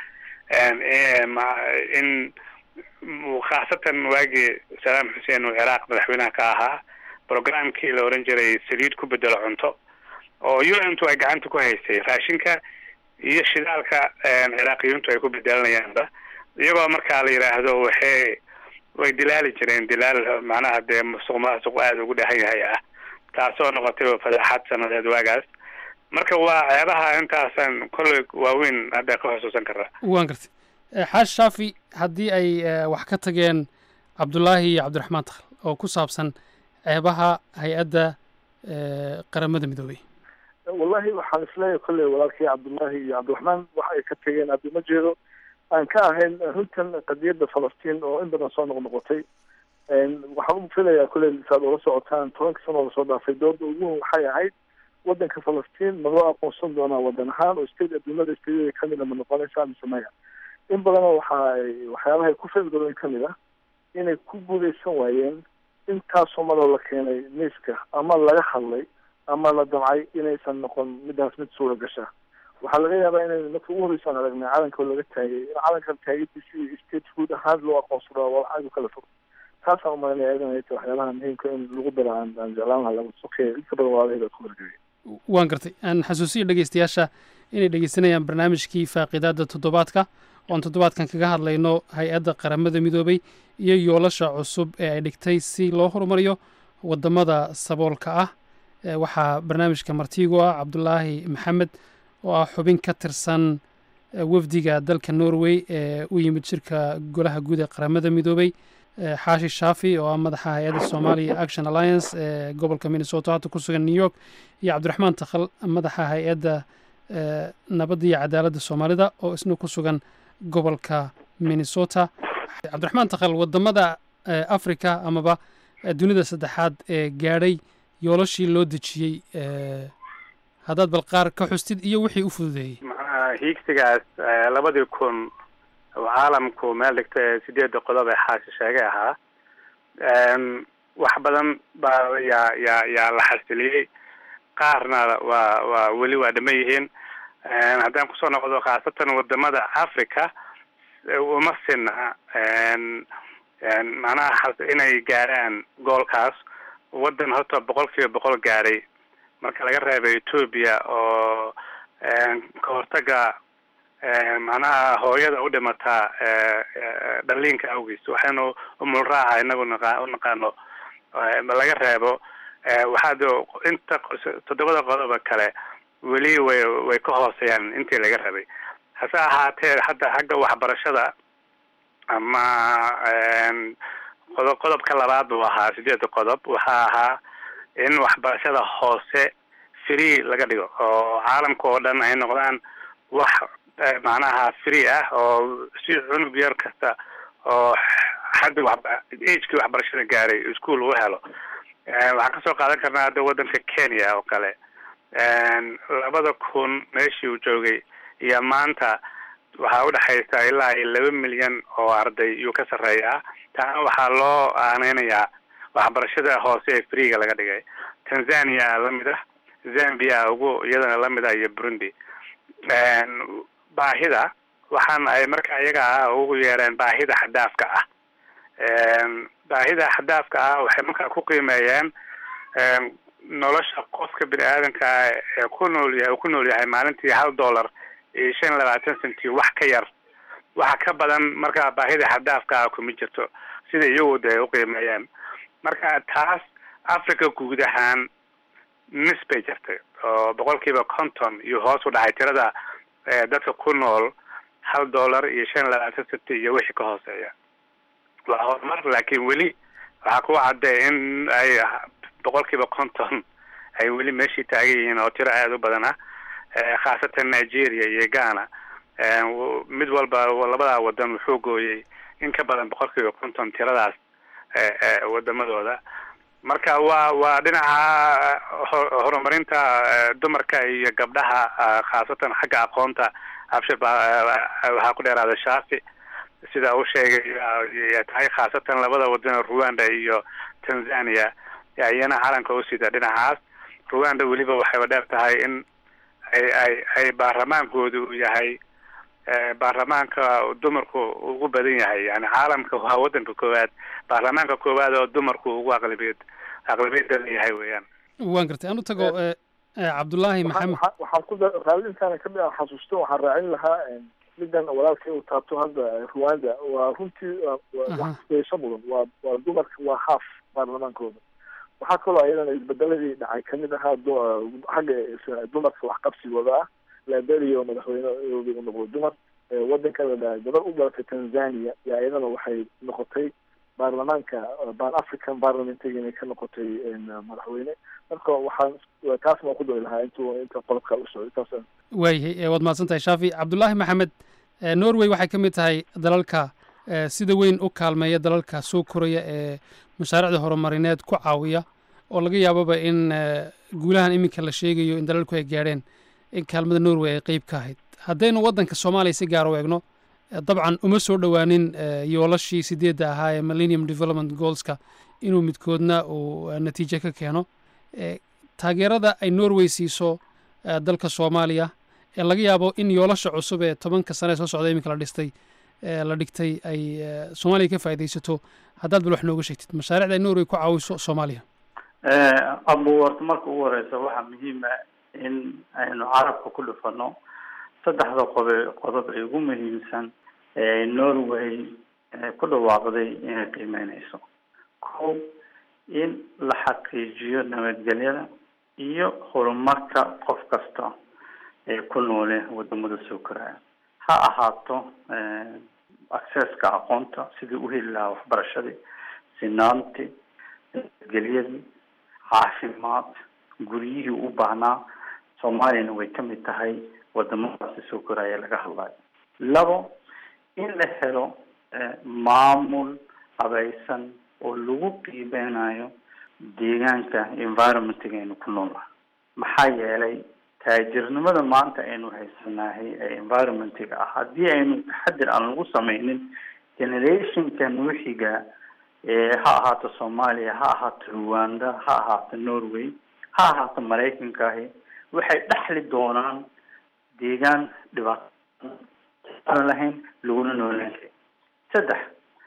in khaasatan waagii salaam xuseen uu ciraaq madaxweynaha ka ahaa programkii la oran jiray saliid ku bedelo cunto oo u n tu ay gacanta ku haysay raashinka iyo shidaalka ciraaqiyiintu ay ku bedelanayaanba iyagoo markaa la yidhaahdo waxay way dilaali jireen dilaal macnaha dee musuq maasuq aada ugu dhahan yahay ah taasoo noqotay fadaaxad sanadeed waagaas marka waa ceebaha intaasan kolley waaweyn hadda ka xusuusan karaa waan gartay xaash shaafi haddii ay wax ka tageen cabdulaahi iyo cabdiraxmaan takhal oo ku saabsan ceebaha hay-adda qaramada midoobey wallahi waxaan isleeyahay kolley walaalkii cabdullaahi iyo cabdiraxmaan waxa ay ka tageen adduma jeedo aan ka ahayn runtan qadiyadda falastiin oo in badan soo noqnoqotay waxaan u filayaa kolley saad ula socotaan tobanka sano lasoo dhaafay dooda ugu weyn waxay ahayd waddanka falastiin ma loo aqoonsan doonaa waddan ahaan oo state adduunyada stateyada kamid a ma noqonaysaa mise maya in badanoo waxa ay waxyaabahay ku fadgaroon kamid ah inay ku guuleysan waayeen intaasoo madoo la keenay miiska ama laga hadlay ama la damcay inaysan noqon midaas mid suura gasha waxaa laga yaabaa inay marka ugu horreysaan aragnay calanka laga taagay in calankan taagadiisi iyo state food ahaan loo aqoonsado waa aad u kala fog taasaan umalanaya idan ay tahay waxyaabaha muhiimka in lagu daro aan aan jeclaan lahaa laga sokeeya inta badan waalahayda ku wargariya waan gartay aan xasuusiya dhegeystayaasha inay dhegeysanayaan barnaamijkii faaqidaada toddobaadka oon toddobaadkan kaga hadlayno hay-adda qaramada midoobay iyo yoolasha cusub ee ay dhigtay si loo horumariyo wadamada saboolka ah waxaa barnaamijka martiigo ah cabdulaahi maxamed oo ah xubin ka tirsan wafdiga dalka norway ee u yimid shirka golaha guud ee qaramada midoobay xaashi shaafi oo ah madaxa hay-adda somalia action alliance ee gobolka minnesota hadda ku sugan new york iyo cabdiraxmaan takhal madaxa hay-adda nabadda iyo cadaaladda soomaalida oo isna ku sugan gobolka minnesota cabdiraxmaan takhal wadamada africa amaba dunida saddexaad ee gaadhay yoolashii loo dejiyey haddaad bal qaar ka xustid iyo wixii u fududeeyey macnaha hiigsigaas labadii kun oo caalamku meel dhigta ee sideedda qodob ee xaashi sheegay ahaa wax badan baa yaa yaa yaa la xasiliyey qaarna waa waa weli waa dhama yihiin haddaan kusoo noqdo khaasatan wadamada africa uma sina macnaha inay gaaraan goolkaas waddan horta boqol kiiba boqol gaadhay marka laga reebay ethoobia oo ka hortaga macnaha hooyada u dhimataa dhaliinka awgiis waxaynu umulraaca inagu naqa u naqaano laga reebo waxaad inta toddobada qodoba kale weli way way ka hooseeyaan intii laga rabay hase ahaatee hadda xagga waxbarashada ama qodob qodobka labaad buu ahaa sideedda qodob waxaa ahaa in waxbarashada hoose free laga dhigo oo caalamka oo dhan ay noqdaan wax macnaha free ah oo si cunug yar kasta oo xadda wa agekii waxbarashada gaaray ischool uu helo waxaan kasoo qaadan karnaa hadda waddanka kenya oo kale labada kun meeshii uu joogay iyo maanta waxaa udhexaysa ilaa iyo laba milyan oo arday iyuu ka sarreeyaa taana waxaa loo aaneynayaa waxbarashada hoose ee freega laga dhigay tanzania lamid ah zambia ugu iyadana lamid ah iyo burundi baahida waxaan ay marka iyaga ah ugu yeereen baahida xadaafka ah baahida xadaafka ah waxay markaa ku qiimeeyeen nolosha qofka bini aadanka ah ee ku nool yahay ku nool yahay maalintii hal dollar iyo shan labaatan centi wax ka yar waxa ka badan markaa baahida xadaafka ah kuma jirto sida iyagu de ay uqiimeeyeen marka taas africa guud ahaan nis bay jirtay oo boqol kiiba conton iyo hoos u dhacay tirada dadka ku nool hal dollar iyo shan iyo labaatan centi iyo wixii ka hooseeya waa horumar laakiin weli waxaa ku cadday in ay boqolkiiba konton ay weli meeshii taagan yihiin oo tiro aada u badan ah khaasatan nigeria iyo ghana mid walba labadaa wadan wuxuu gooyey in ka badan boqolkiiba konton tiradaas wadamadooda marka waa waa dhinaca horumarinta dumarka iyo gabdhaha khaasatan xagga aqoonta abshir baa waxaa ku dheeraada shaafi sida uu sheegay tahay khaasatan labada wadan rwanda iyo tanzania iyana calanka u sida dhinacaas rwanda weliba waxayba dheer tahay in ay ay ay baarlamaankoodu uu yahay baarlamaanka dumarku ugu badan yahay yani caalamka waa wadanka koowaad baarlamaanka koowaad oo dumarku ugu aqlabiyad aqlabiyada leeyahay weeyaan waan gartay aan u tago cabdullaahi maxamed waxaan ku raali intaana kamid ah xasuusto waxaan raacin lahaa midan walaalkay uu taabto hadda rwanda waa runtii wax kueesho mudan waa waa dumarka waa haaf baarlamaankooda waxaa kaloo ayadana isbedeladii dhacay kamid ahaa xagga dumarka waxqabsigooda ah liberia oo madaxweyne u noqday dumar wadanka la dhahay gabar u dhalatay tanzania iyo ayadana waxay noqotay baarlamaanka ban african parliamentg inay ka noqotay madaxweyne marka waxaan taasna waan ku dari lahaa intuu inta qodobka u socday taas waayahay waad mahadsan tahay shaafi cabdullaahi maxamed norway waxay ka mid tahay dalalka sida weyn u kaalmeeya dalalka soo koraya ee mashaariicda horumarineed ku caawiya oo laga yaababa in guulahan iminka la sheegayo in dalalku ay gaadheen in kaalmada norway ay qeyb ka ahayd haddaynu waddanka soomaaliya si gaar u eegno dabcan uma soo dhowaanin yoolashii sideedda ahaa ee millennium development goalska inuu midkoodna uu natiijo ka keeno taageerada ay norway siiso dalka soomaaliya ee laga yaabo in yoolasha cusub ee tobanka sane ee soo socda iminka la dhistay la dhigtay ay soomaaliya ka faa'iidaysato haddaad bal wax nooga sheegtid mashaariicda ay norway ku caawiso soomaaliya abu horta marka ugu horeysa waxaa muhiima in aynu carabka ku dhufano saddexda qobe qodob ee ugu muhiimsan ee norway ku dhawaaqday inay qiimeyneyso ko in la xaqiijiyo nabadgelyada iyo horumarka qof kasta ee ku noole wadamada soo koraya ha ahaato accesska aqoonta sidii uheli lahaa waxbarashadii sinaantii nabadgelyadii caafimaad guryihii u baahnaa soomaaliyana way ka mid tahay wadamadaasi soo koraya laga hadlayo labo in la helo maamul habaysan oo lagu qiibeynayo deegaanka environmentga aynu ku noolnahay maxaa yeelay taajirnimada maanta aynu haysanahay ee environmentga ah haddii aynu taxadir aan lagu sameynin generationka nuuxiga ha ahaato soomaaliya ha ahaato rwanda ha ahaato norway ha ahaato maraykankaahi waxay dhexli doonaan deegaan dhibaato aan lahayn laguna noolaan karin saddex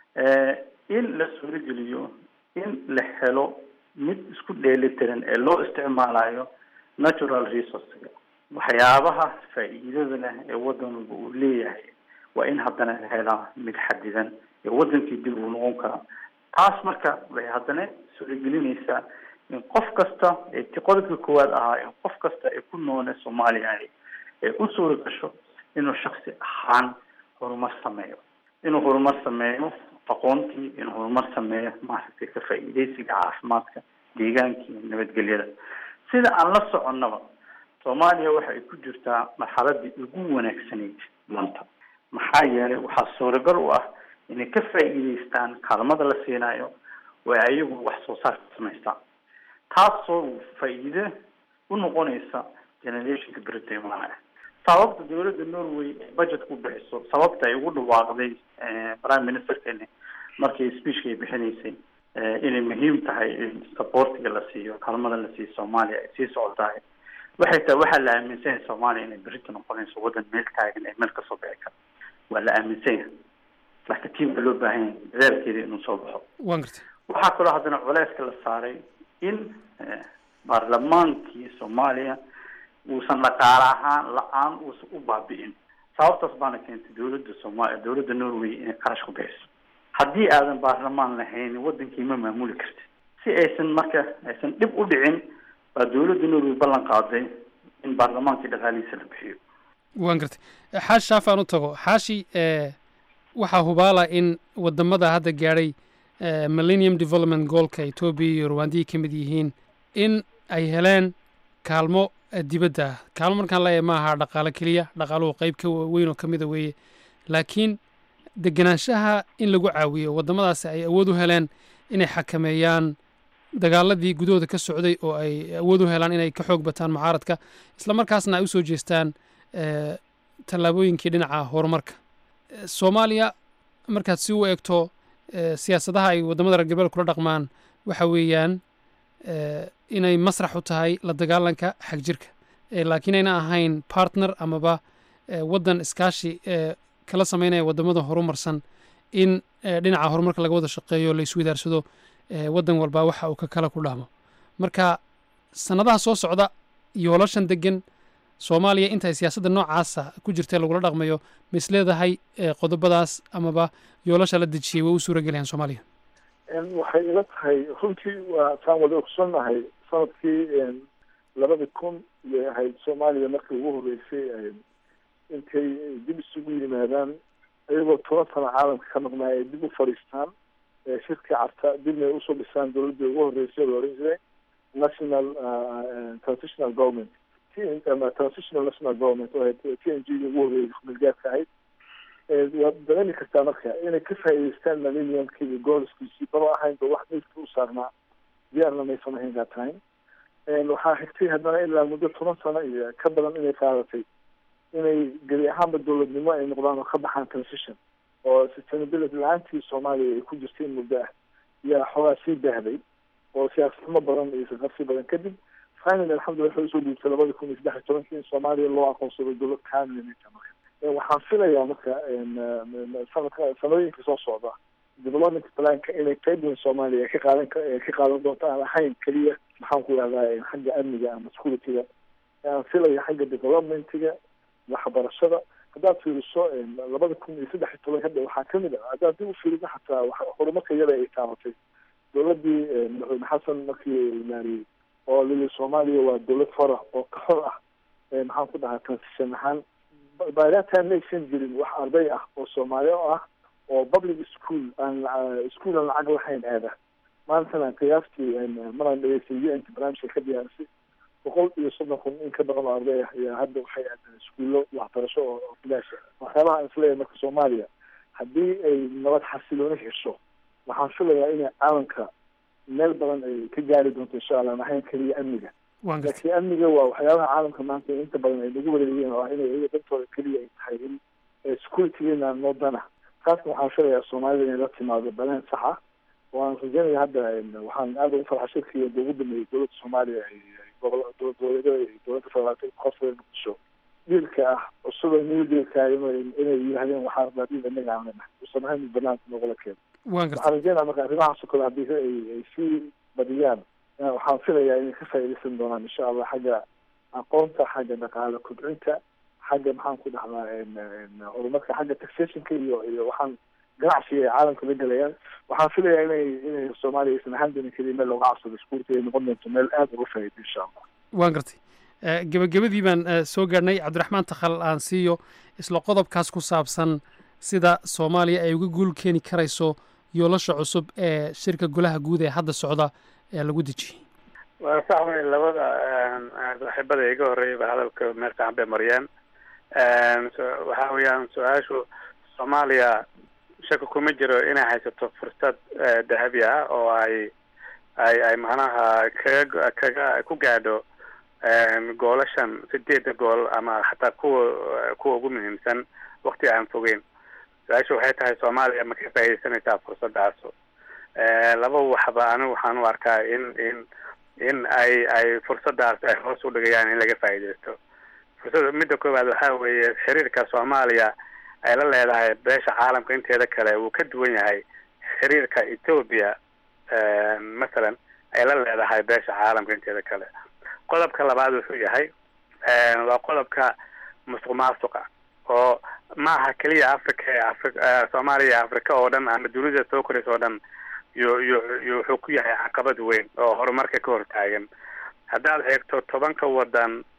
in la suurogeliyo in la helo mid isku dheelitiran ee loo isticmaalayo natural resourcega waxyaabaha faa'iidada leh ee wadan walba uu leeyahay waa in haddana la helaa mid xadidan ee wadankii dib uu noqon karaa taas marka waxay haddana suuragelinaysaa in qof kasta ee ti qodobka koowaad ahaa in qof kasta ee ku noole soomaaliya ahi ee u suura gasho inuu shaksi ahaan horumar sameeyo inuu horumar sameeyo aqoontii inuu horumar sameeyo maaragtay ka faa'iidaysiga caafimaadka deegaankii nabadgelyada sida aan la soconnaba soomaaliya waxa ay ku jirtaa marxaladii ugu wanaagsanayd maanta maxaa yeelay waxaa suuragal u ah inay ka faa'iidaystaan kaalmada la siinayo oo ayagu wax soo saar ka samaystaan taasoo faa'iide u noqonaysa generationka berita imaanaya sababta dawladda norway budget ku bixiso sababta ay ugu dhawaaqday prime ministerkeeni markii speechka ay bixinaysay inay muhiim tahay in supportiga la siiyo kaalmada la siiyo soomaaliya ay sii socotahay waxay tahay waxaa la aaminsan yahay soomaaliya inay berita noqonayso waddan meel taagan ee meel kasoo bixi kara waa la aaminsan yahay laakiin tiim baa loo baahan yahay dadaalkeeda inuu soo baxo waan gartay waxaa kaloo haddana culeyska la saaray in baarlamaankii soomaaliya uusan dhaqaale ahaan la-aan uusan u baabi'in sababtaas baana keentay dawladda soomaaliya dawladda norway inay qarash ku bixiso haddii aadan baarlamaan lahayn wadankii ma maamuli kartid si aysan marka aysan dhib u dhicin baa dawladda norway ballan qaaday in baarlamaankii dhaqaalihiisa la bixiyo waan gartay xaashi shaaf aan u tago xaashi waxaa hubaala in wadamada hadda gaadhay millennium development goolka etoobiya iyo rwandiyay ka mid yihiin in ay heleen kaalmo dibadda ah kaalmo markaan leeyahay ma aha dhaqaalo keliya dhaqaaluhu qayb ka weyn oo ka mida weeye laakiin degenaanshaha in lagu caawiyo waddamadaasi ay awood u heleen inay xakameeyaan dagaaladii gudahooda ka socday oo ay awood u helaan inay ka xoog bataan mucaaradka isla markaasna ay u soo jeestaan tallaabooyinkii dhinaca horumarka soomaaliya markaad si u eegto siyaasadaha ay waddamada reer galbeed kula dhaqmaan waxa weeyaan inay masrax u tahay la dagaalanka xagjirka laakiin ayna ahayn partner amaba waddan iskaashi kala sameynaya waddamada horumarsan in dhinaca horumarka laga wada shaqeeyo la iswidaarsado waddan walba waxa uu ka kala ku dhahmo marka sannadaha soo socda yoolashan degan soomaaliya intay siyaasadda noocaasa ku jirta lagula dhaqmayo ma is leedahay qodobadaas amaba yoolasha la dejiyey way u suura gelayaan soomaaliya waxay ila tahay runtii waa saan wada ogsoonnahay sanadkii labada kun iyay ahayd soomaaliya markii ugu horreysay intay dib isugu yimaadaan iyagoo toban sano caalamka ka maqnaa ay dib u fadhiistaan shirkii carta dibna ay usoo dhisaan dowladdii ugu horreysay la oran jiray national transitional government transitional national government oo ahayd t n g ugu horreeyay milgaadka ahayd waad dareemi kartaa marka inay ka faa'iideystaan millenniumkii iyo gooliskiisii baba ahaynba wax meydka u saarnaa diyaarna maysan ahayn that time waxaa xigtay haddana ilaa muddo toban sano iyo ka badan inay qaadatay inay geli ahaanba dowladnimo ay noqdaan oo ka baxaan transition oo sustainability la-aantii soomaaliya ay ku jirtay muddo ah yaa xoogaa sii baahday oo siyaasadnimo badan iyo saqarsi badan kadib finally alxamdulillah waxay usoo dhiibtay labada kun iyo saddex iyo tobankii in soomaaliya loo aqoonsado dowlad kaamilnita marka waxaan filayaa marka sanadka sanadooyinka soo socda development planka inay qayb weyn soomaaliya ka qaadan ka qaadan doonto aan ahayn keliya maxaan ku ihahdaa xagga amniga ama securityga aan filaya xagga developmentiga waxbarashada haddaad fiiriso labada kun iyo saddex iyo toban hadda waxaa kamid ah haddaad dib u fiiriso xataa horumarka iyada ay taabatay dowladdii madaxweyne xasan markii imaariyey oo lili soomaaliya waa dowlad fara oo ka xor ah maxaan ku dhahaa transition ahaan by that time maysan jirin wax arday ah oo soomaaliya ah oo public school aan school aan lacag lahayn aada maantana qiyaastii maraan dhegeystay u n t barnaamijka ka diyaarisay boqol iyo soddon kun in ka badan oo arday ah ayaa hadda waxay aadeen iskuullo waxbarasho oo bilaasha waxyaabaha aan isleeyahay marka soomaaliya haddii ay nabad xasilooni hesho waxaan filayaa inay caalamka meel badan ay ka gaari doonto insha allah aan ahayn keliya amniga laakiin amniga waa waxyaabaha caalamka maanta inta badan ay nagu wareegeen oo ah inay iyaga dantooda keliya ay tahay in securitygeena noo dana taasna waxaan filayaa soomaalida inay la timaado baleen sax ah waan rajeynaya hadda waxaan aada ugu farxa shirkii ugu dhameeyey dowladda soomaaliya gobol dowlad goboleedyada iyo dowladda federaalka qofka muqdisho dhiilka ah cusub new dealka inay yidhahdeen waxaan rabaa dhiil inaga aan leenahay usan ahayn banaanka noogala keeno waxaan rajeynaya marka arrimahaas oo kale haddii ay ay sii badiyaan waxaan filayaa inay ka faa'iidaysan doonaan insha allah xagga aqoonta xagga dhaqaale kobcinta xagga maxaan ku dhahdaa horumarka xagga taxationka iyo iyo waxaan ganacsiga ay caalamka la gelayaan waxaan filayaa inay inay soomaaliya aysan ahaan doonin keliya meel looga cabsado iskuurta ay noqon doonto meel aada uga faa'iido insha allah waan gartay gebagabadii baan soo gaadhnay cabdiraxmaan takhal aan siiyo isla qodobkaas ku saabsan sida soomaaliya ay uga guul keeni karayso yoolasha cusub ee shirka golaha guud ee hadda socda ee lagu dejiyey waa sax wey labada saaxiibada iga horreeyaba hadalka meel fiican bay mariyeen waxa weeyaan su-aashu soomaaliya shaka kuma jiro inay haysato fursad dahabi ah oo ay ay ay macnaha kaga kaga ku gaadho goolashan sideeda gool ama xataa kuwa kuwa ugu muhiimsan wakti aan fogeyn su-aasha waxay tahay soomaaliya ma ka faaidaysanaysaa fursaddaas laba waxba anigu waxaan u arkaa in in in ay ay fursaddaas ay hoos u dhigayaan in laga faa'iidaysto fursada midda koowaad waxaa weeye xiriirka soomaaliya ay la leedahay beesha caalamka inteeda kale wuu ka duwan yahay xiriirka ethoobia masalan ay la leedahay beesha caalamka inteeda kale qodobka labaad wuxuu yahay waa qodobka musuq maasuqa oo maaha keliya africa ee afri soomaaliya africa oo dhan ama dunida soo koraysa oo dhan yu yu yu wuxuu ku yahay caqabad weyn oo horumarka ka hortaagan haddaad eegto tobanka wadan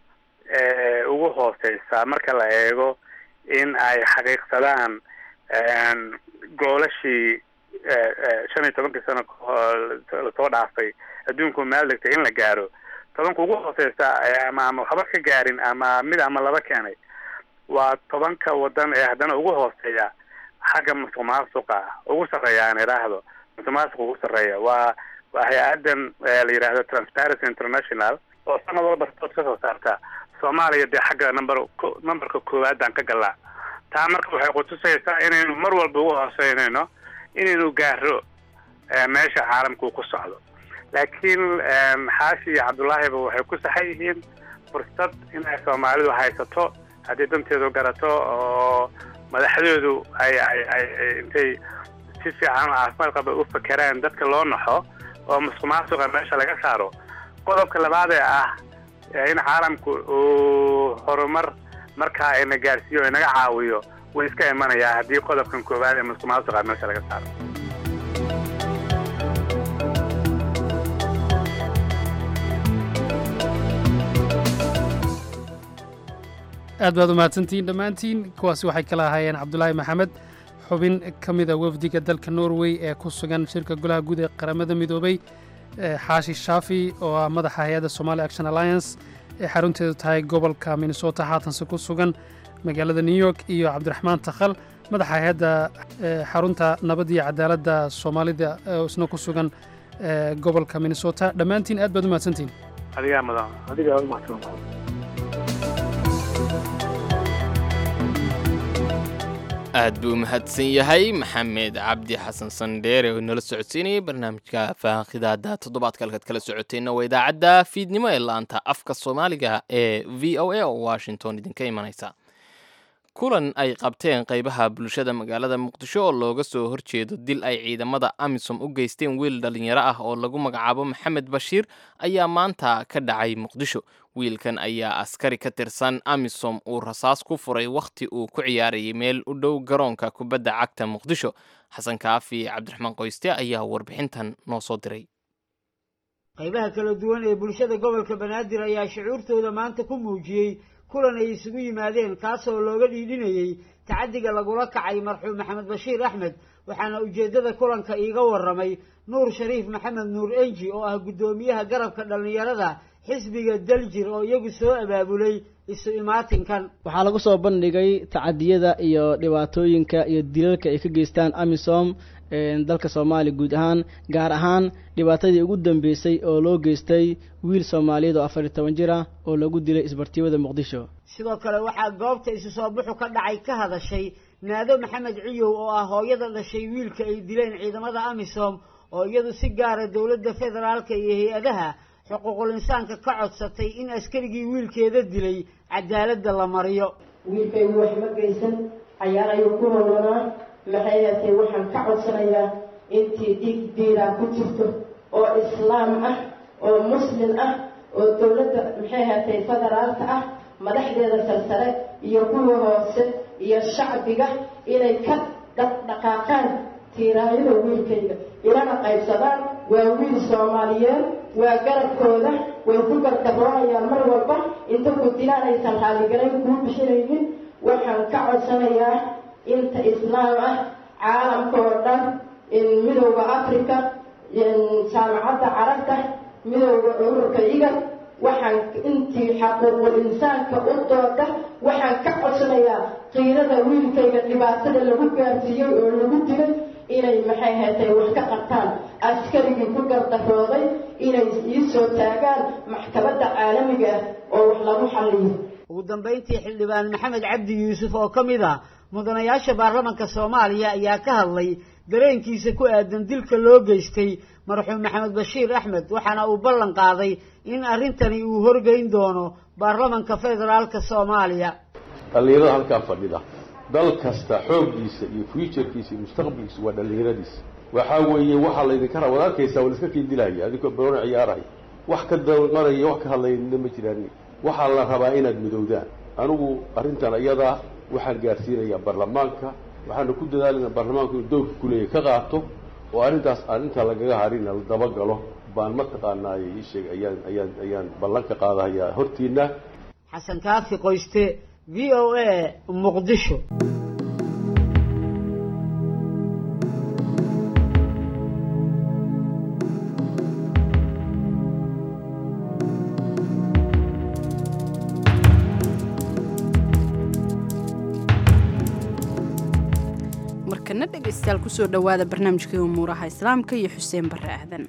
ugu hooseysa marka la eego in ay xaqiiqsadaan goolashii shan iyo tobankii sano lasoo dhaafay adduunku meel dhigtay in la gaaro tobanka ugu hooseysa ama ama waxba ka gaarin ama mid ama laba keenay waa tobanka wadan ee haddana ugu hooseeya xagga musuq maasuqa ugu sarreeya aan idhaahdo musuq maasuqa ugu sarreeya waa waa hay-adan la yidhaahdo transparency international oo sanad walba report ka soo saarta soomaaliya dee xagga number numberka koowaadaan ka galaa taa marka waxay kutusaysaa inaynu mar walba ugu hooseynayno inaynu gaaro meesha caalamku ku socdo laakiin xaashi iyo cabdullaahiba waxay ku saxan yihiin fursad inay soomaalidu haysato haddii danteedu garato oo madaxdoodu ay ay ay intay si fiican oo caafimaad qaba u fakeraan dadka loo naxo oo musuq maasuqa meesha laga saaro qodobka labaad ee ah in caalamku uu horumar markaa ina gaarsiiyo o inaga caawiyo wuu iska imanayaa haddii qodobkan koowaad ee musuq maasuqa meesha laga saaro aad baad u mahadsantihiin dhammaantiin kuwaasi waxay kala ahaayeen cabdulaahi maxamed xubin ka mida wafdiga dalka norway ee ku sugan shirka golaha guud ee qaramada midoobay xaashi shaafi oo ah madaxa hay-adda somali action alliance ee xarunteedu tahay gobolka minnesota haatanse ku sugan magaalada new york iyo cabdiraxmaan takhal madaxa hay-adda xarunta nabad iyo cadaaladda soomaalida oo isna ku sugan gobolka minnesota dhammaantiin aad baad u mahadsantihiin adigaa mudan adigaa u mahadsan aad buu u mahadsan yahay maxamed cabdi xasan sandheere oo inala socodsiinayay barnaamijka faakhidaada toddobaadka halkaad kala socoteenna waa idaacadda fiidnimo ee laanta afka soomaaliga ee v o a oo washington idinka imanaysa kulan ay qabteen qaybaha bulshada magaalada muqdisho oo looga soo horjeedo dil ay ciidamada amisom u geysteen wiil dhallinyaro ah oo lagu magacaabo maxamed bashiir ayaa maanta ka dhacay muqdisho wiilkan ayaa askari ka tirsan amisom uu rasaas ku furay wakhti uu ku ciyaarayay meel u dhow garoonka kubadda cagta muqdisho xasan kaafi cabdiraxmaan qoyste ayaa warbixintan noo soo diray qaybaha kala duwan ee bulshada gobolka banaadir ayaa shucuurtooda maanta ku muujiyey kulan ay isugu yimaadeen kaasoo looga dhiidhinayey tacaddiga lagula kacay marxuum maxamed bashiir axmed waxaana ujeeddada kulanka iiga warramay nuur shariif maxamed nuur enji oo ah guddoomiyaha garabka dhallinyarada xisbiga daljir oo iyagu soo abaabulay isu imaatinkan waxaa lagu soo bandhigay tacadiyada iyo dhibaatooyinka iyo dilalka ay ka geystaan amisom dalka soomaaliya guud ahaan gaar ahaan dhibaatadii ugu dambeysay oo loo geystay wiil soomaaliyeed oo afar iyo toban jir ah oo lagu dilay isbartiibada muqdisho sidoo kale waxaa goobta isu soo buxu ka dhacay ka hadashay naado maxamed ciyow oo ah hooyada dhashay wiilka ay dileen ciidamada amisom oo iyadu si gaara dowladda federaalka iyo hay-adaha xuquuqul insaanka ka codsatay in askarigii wiilkeeda dilay cadaaladda la mariyo wiilkaygu wax ma geysan cayaar ayuu ku holoonaa maxay hatee waxaan ka codsanayaa intii dhiig diiraa ku jirto oo islaam ah oo muslim ah oo dowladda maxay hatay federaalka ah madaxdeeda sarsare iyo kuwa hoose iyo shacbiga inay ka dhaqdhaqaaqaan tiiraayada wiilkayga ilana qaybsadaan waa wiil soomaaliyeed waa garabkooda way ku gardaroonayaan mar walba inta ku dilaan aysan raalligarayn kuu bixinaynin waxaan ka codsanayaa inta islaam ah caalamka oo dhan midowda africa jaamacadda carabta midowda ururka igal waxaan intii xaquuqul insaanka u dooda waxaan ka codsanayaa qiirada wiilkayga dhibaatada lagu gaarsiiyey oo lagu dilay inay maxay hatay wax ka qabtaan askarigii ku gardarooday inay ii soo taagaan maxkamadda caalamiga ah oo wax lagu xalliyo ugu dambayntii xildhibaan maxamed cabdi yuusuf oo ka mid ah mudanayaasha baarlamanka soomaaliya ayaa ka hadlay dareenkiisa ku aadan dilka loo geystay marxuum maxamed bashiir axmed waxaana uu ballan qaaday in arrintani uu horgeyn doono baarlamanka federaalka soomaaliya dhallinyarada halkaa fadhida dal kasta xooggiisa iyo fuuturkiisa iyo mustaqbalkiisa waa dhallinyaradiisa waxaa weeye waxaa laydinka ra waad arkaysaa waa laiska kiindilahaya adinkoo baroona ciyaaraya wax ka dalqanaya wax ka hadlayna ma jiraan waxaa la rabaa inaad midowdaan anigu arrintan iyadaa waxaan gaarsiinayaa baarlamaanka waxaana ku dadaalayna baarlamaanku inuu dowrka kuleeya ka qaato oo arrintaas arrinta lagaga harina la dabagalo baan mataqaanaaye ii sheeg ayaan ayaan ayaan ballan ka qaadahayaa hortiina xasan kaafi qoyste v o a muqdisho markana dhegaystayaal kusoo dhowaada barnaamijkii umuuraha islaamka iyo xuseen barre aadan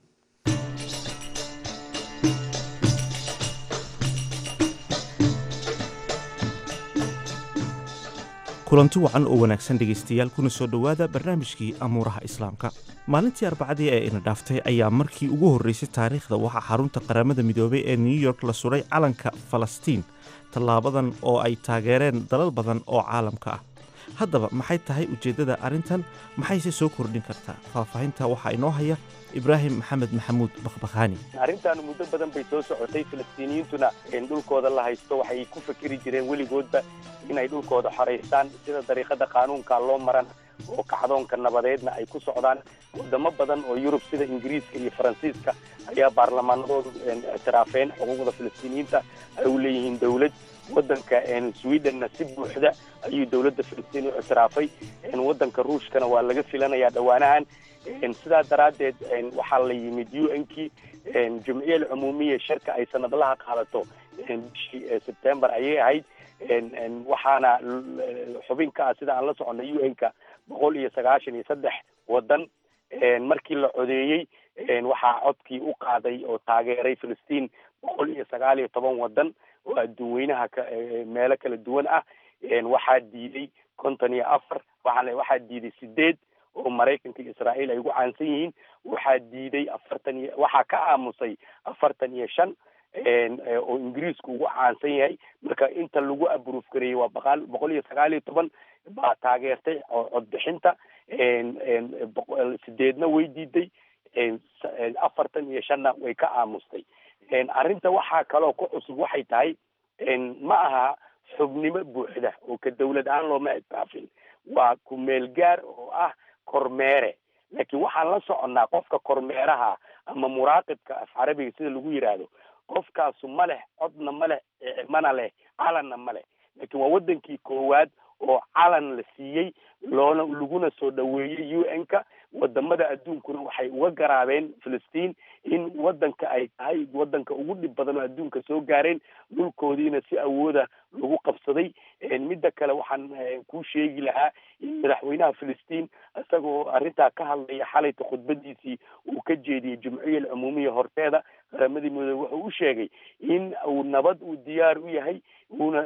kulanti wacan oo wanaagsan dhegaystayaal kuna soo dhowaada barnaamijkii amuuraha islaamka maalintii arbacadii ee ina dhaaftay ayaa markii ugu horreysay taariikhda waxaa xarunta qaramada midoobay ee new york la suray calanka falastiin tallaabadan oo ay taageereen dalal badan oo caalamka ah haddaba maxay tahay ujeeddada arrintan maxayse soo kordhin kartaa faahfaahinta waxaa inoo haya ibraahim maxamed maxamuud bakhbakhaani arrintan muddo badan bay soo socotay falastiiniyiintuna dhulkooda la haysto waxay ku fikiri jireen weligoodba inay dhulkooda xoraystaan sida dariiqada qaanuunka loo maran oo kacdoonka nabadeedna ay ku socdaan wadamo badan oo yurub sida ingiriiska iyo faransiiska ayaa baarlamaanadoodu ictiraafeen xuquuqda falastiiniyiinta ay u leeyihiin dowlad wadanka swedenna si buuxda ayuu dowladda filistiin u ictiraafay wadanka ruushkana waa laga filanayaa dhowaanahan sidaa daraaddeed waxaa la yimid u n kii jumciya alcumuumiya shirka ay sanadlaha qaadato bishii sebtembar ayay ahayd waxaana xubin ka ah sida aan la soconay u n-ka boqol iyo sagaashan iyo saddex wadan markii la codeeyey waxaa codkii u qaaday oo taageeray filistiin boqol iyo sagaal iyo toban wadan oo adduun weynaha meelo kala duwan ah waxaa diiday konton iyo afar waa waxaa diiday sideed oo maraykanka iyo israa'iil ay ugu caansan yihiin waxaa diiday afartan iyo waxaa ka aamusay afartan iyo shan oo ingiriisku ugu caansan yahay marka inta lagu abruuf gareeyey waa baqaal boqol iyo sagaal iyo toban baa taageertay codbixinta sideedna way diiday afartan iyo shanna way ka aamustay arrinta waxaa kaloo ku cusub waxay tahay ma aha xubnimo buuxda oo ka dawlad ahaan looma ictiraafin waa ku meel gaar oo ah kormeere laakiin waxaan la soconnaa qofka kormeeraha ama muraaqibka af carabiga sida lagu yidhaahdo qofkaasu ma leh codna ma leh mana leh calanna ma leh laakiin waa wadankii koowaad oo calan la siiyey loona laguna soo dhaweeyey u n-ka wadamada adduunkuna waxay uga garaabeen filistiin in wadanka ay tahay wadanka ugu dhib badan oo adduunka soo gaareen dhulkoodiina si awooda lagu qabsaday midda kale waxaan kuu sheegi lahaa in madaxweynaha filistiin isagoo arrintaa ka hadlaya xalayta khudbadiisii uu ka jeediyey jumciya alcumuumiya horteeda qaramadii midoobe wuxuu u sheegay in uu nabad uu diyaar u yahay uuna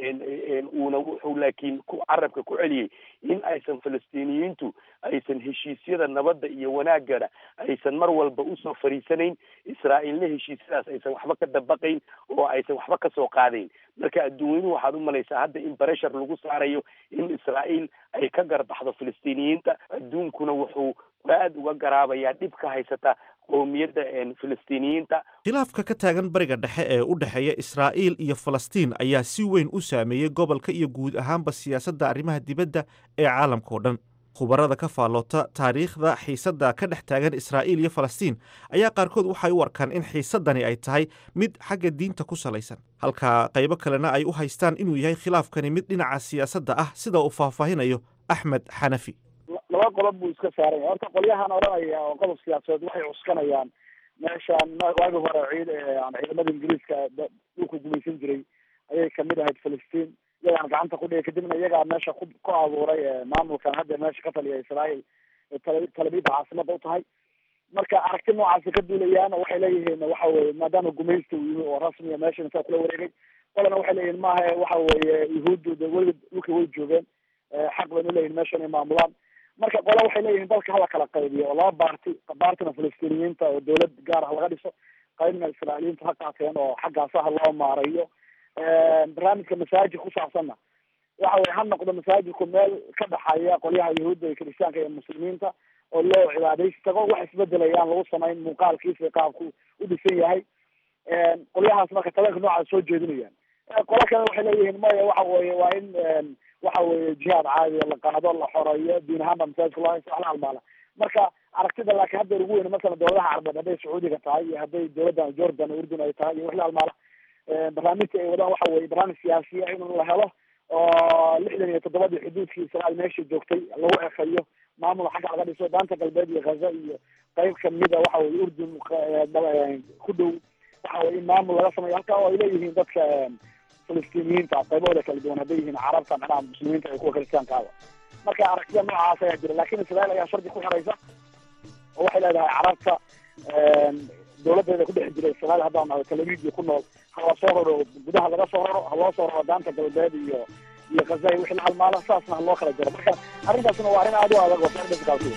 uuna wuxuu laakiin ku carabka ku celiyey in aysan falastiiniyiintu aysan heshiisyada nabadda iyo wanaagana aysan mar walba usoo fariisanayn israa'iilna heshiisyadaas aysan waxba ka dabaqayn oo aysan waxba kasoo qaadayn marka adduunyadu waxaad u malaysaa hadda in bareshar lagu saarayo in israa'iil ay ka garbaxdo filistiiniyiinta adduunkuna wuxuu aad uga garaabayaa dhib ka haysata qowmiyadda filistiiniyiinta khilaafka ka taagan bariga dhexe ee u dhexeeya israa'iil iyo falastiin ayaa si weyn u saameeyey gobolka iyo guud ahaanba siyaasadda arrimaha dibadda ee caalamka oo dhan khubarada ka faalloota taariikhda xiisadda ka dhex taagan israa'iil iyo falastiin ayaa qaarkood waxay u arkaan in xiisaddani ay tahay mid xagga diinta ku salaysan halka qaybo kalena ay u haystaan inuu yahay khilaafkani mid dhinaca siyaasadda ah sida uu faahfaahinayo axmed xanafi laba qodob buu iska saaranya horta qolyahan odhanaya oo qodob siyaasadeed waxay cuskanayaan meeshaan waagi hore ciid ciidamada ingiriiska dhulka gumaysan jiray ayay kamid ahayd filistiin iyagaan gacanta ku dhigay kadibna iyagaa meesha ku ku abuuray maamulkan hadda meesha ka taliya israa'iil talabiyada caasimada u tahay marka aragti noocaasi ka duulayaan waxay leeyihiin waxa weye maadaama gumaysta uu yimi oo rasmiya meesha intaa kula wareegay qolana waxay leeyihin maaha waxa weeye yuhuuddu de weliga dhulka way joogeen xaq baynu leeyihin meesha inay maamulaan marka qola waxay leeyihiin dalka hala kala qaybiyo oo laba baarti baartina filistiiniyiinta oo dawlad gaar ah laga dhiso qaybna israailiyiinta ha qaateen oo xaggaasa ha loo maarayo barnaamijka masaajid ku saabsanna waxa weye ha noqdo masaajidku meel ka dhaxaya qolyaha yahuudda iyo kiristaanka iyo muslimiinta oo loo cibaadaysi tago wax isbedelayaan lagu samayn muuqaalkiisa qaabku u dhisan yahay qolyahaas marka tabanka noocaas soo jeedinayaan qola kale waxay leeyihiin maya waxa weye waa in waxa weye jihaad caadiya la qaado la xoreeyo diin ahaanba masaajidka loo haysto waxla halmaala marka aragtida laakiin hadda ugu weyn masalan dowladaha carabeed hadday sacuudiga tahay iyo hadday dowladdan jordan urdun ay tahay iyo wixla halmaala barnaamijka ay wadaan waxa weye barnaamij siyaasiya in la helo oo lixdan iyo toddobadii xuduudkii israel meesha joogtay lagu ekeeyo maamul xagga laga dhiso daanta galbeed iyo ghaza iyo qayb kamida waxa weye urdun ku dhow waxa weye in maamul laga sameeyo halka oo ay leeyihiin dadka filistiiniyiinta qaybahooda kala duwan hadday yihiin carabta macnaha muslimiinta iyo kuwa kristiyaankaaba marka aragtida noocaas ayaa jira lakin israel ayaa shardi ku xiraysa oo waxay leedahay carabta dawladeeda ku dhex jira israel haddaan nahay talavidio ku nool hala soo raro gudaha laga soo raro ha loo soo raro daanta galbeed iyo iyo khaza iyo wixii la halmaala saasna ha loo kala jaro marka arrintaasna waa arrin aada u adag oo sar difficulty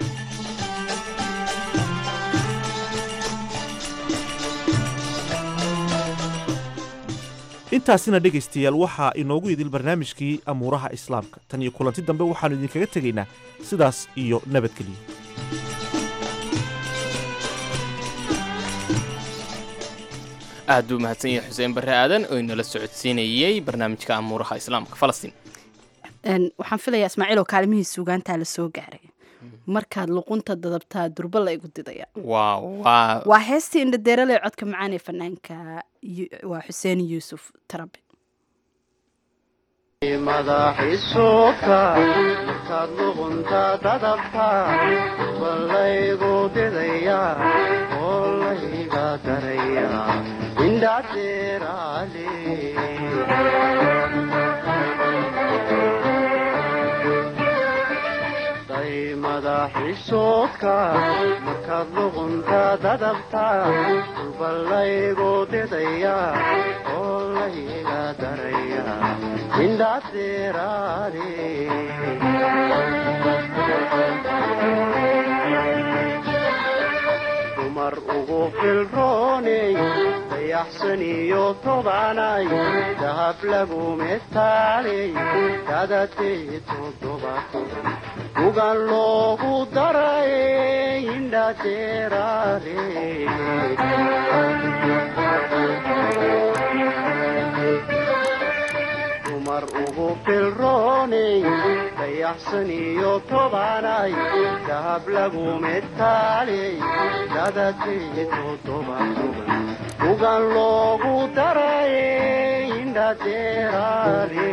intaasina dhegaystayaal waxaa inoogu idil barnaamijkii amuuraha islaamka tan iyo kulanti dambe waxaannu idinkaga tegaynaa sidaas iyo nabadgeliya aad buu mahadsan yahay xuseen barre aadan oo inala socodsiinayey barnaamijka amuuraha islaamka falastiin waxaan filayaa ismaaciil oo kaalmihii suugaantaa la soo gaaray markaad luqunta dadabtaa durba la igu didaya waaw waa waa heestii indhadeerale codka macaan ee fanaanka waa xuseen yuusuf tarabe madaxiisuka markaad luqunta dadabta balaygu didaya oo layga daraya indhadeeraale madaxiisuka markaad luqunta dadabta balaygu didaya oo layga daraya indhadeeraale dumar ugu filrooney dayaxsan iyo tobanay dahab lagu metaaley dadatee toddobato ugan loogu daray indhadeeraale dumar ugu filrooney dayaxsan iyo tobanay dahab lagu metaaley dadatee toddoba toban ugan loogu daray indhadeeraale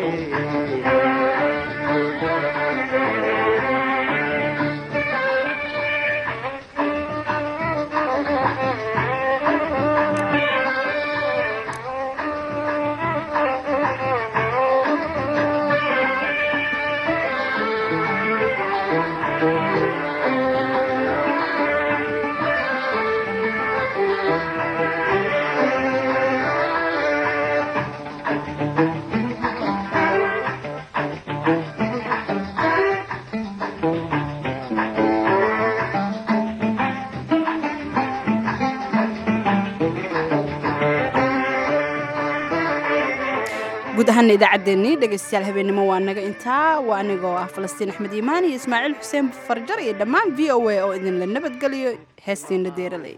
guud ahaana idaacaddeenii dhegaystayaal habeennimo waa naga intaa waa anigoo ah falastiin axmed iimaan iyo ismaaciil xuseen farjar iyo dhammaan v o a oo idinla nabadgeliyo heestiina deeraley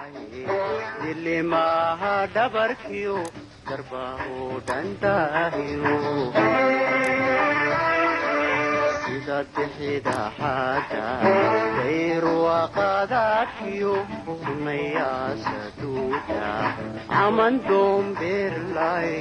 dilimaha dhabarkiyo darbahu dhandaahiyo sida dixida xaada dayruwaqadaadkiyo sunayasaduuda caman doombeerlay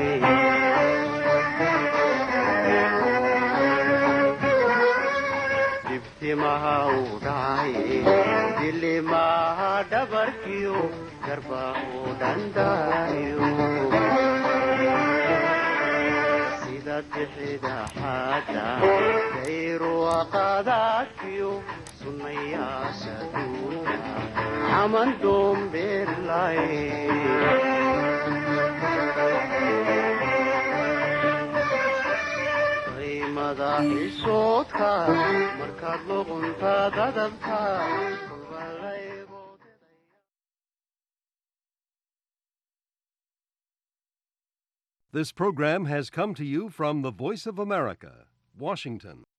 dibtimaha u dhacay dilimaha dhabarkiyo darbahu dhandaayo sida dixida xaada dayruwaqadaadkiyo sunayaasha duuda caman doombeerlay madaxiisoodka markaad luqunta dadabta This program has come to you from the Voice of America, Washington.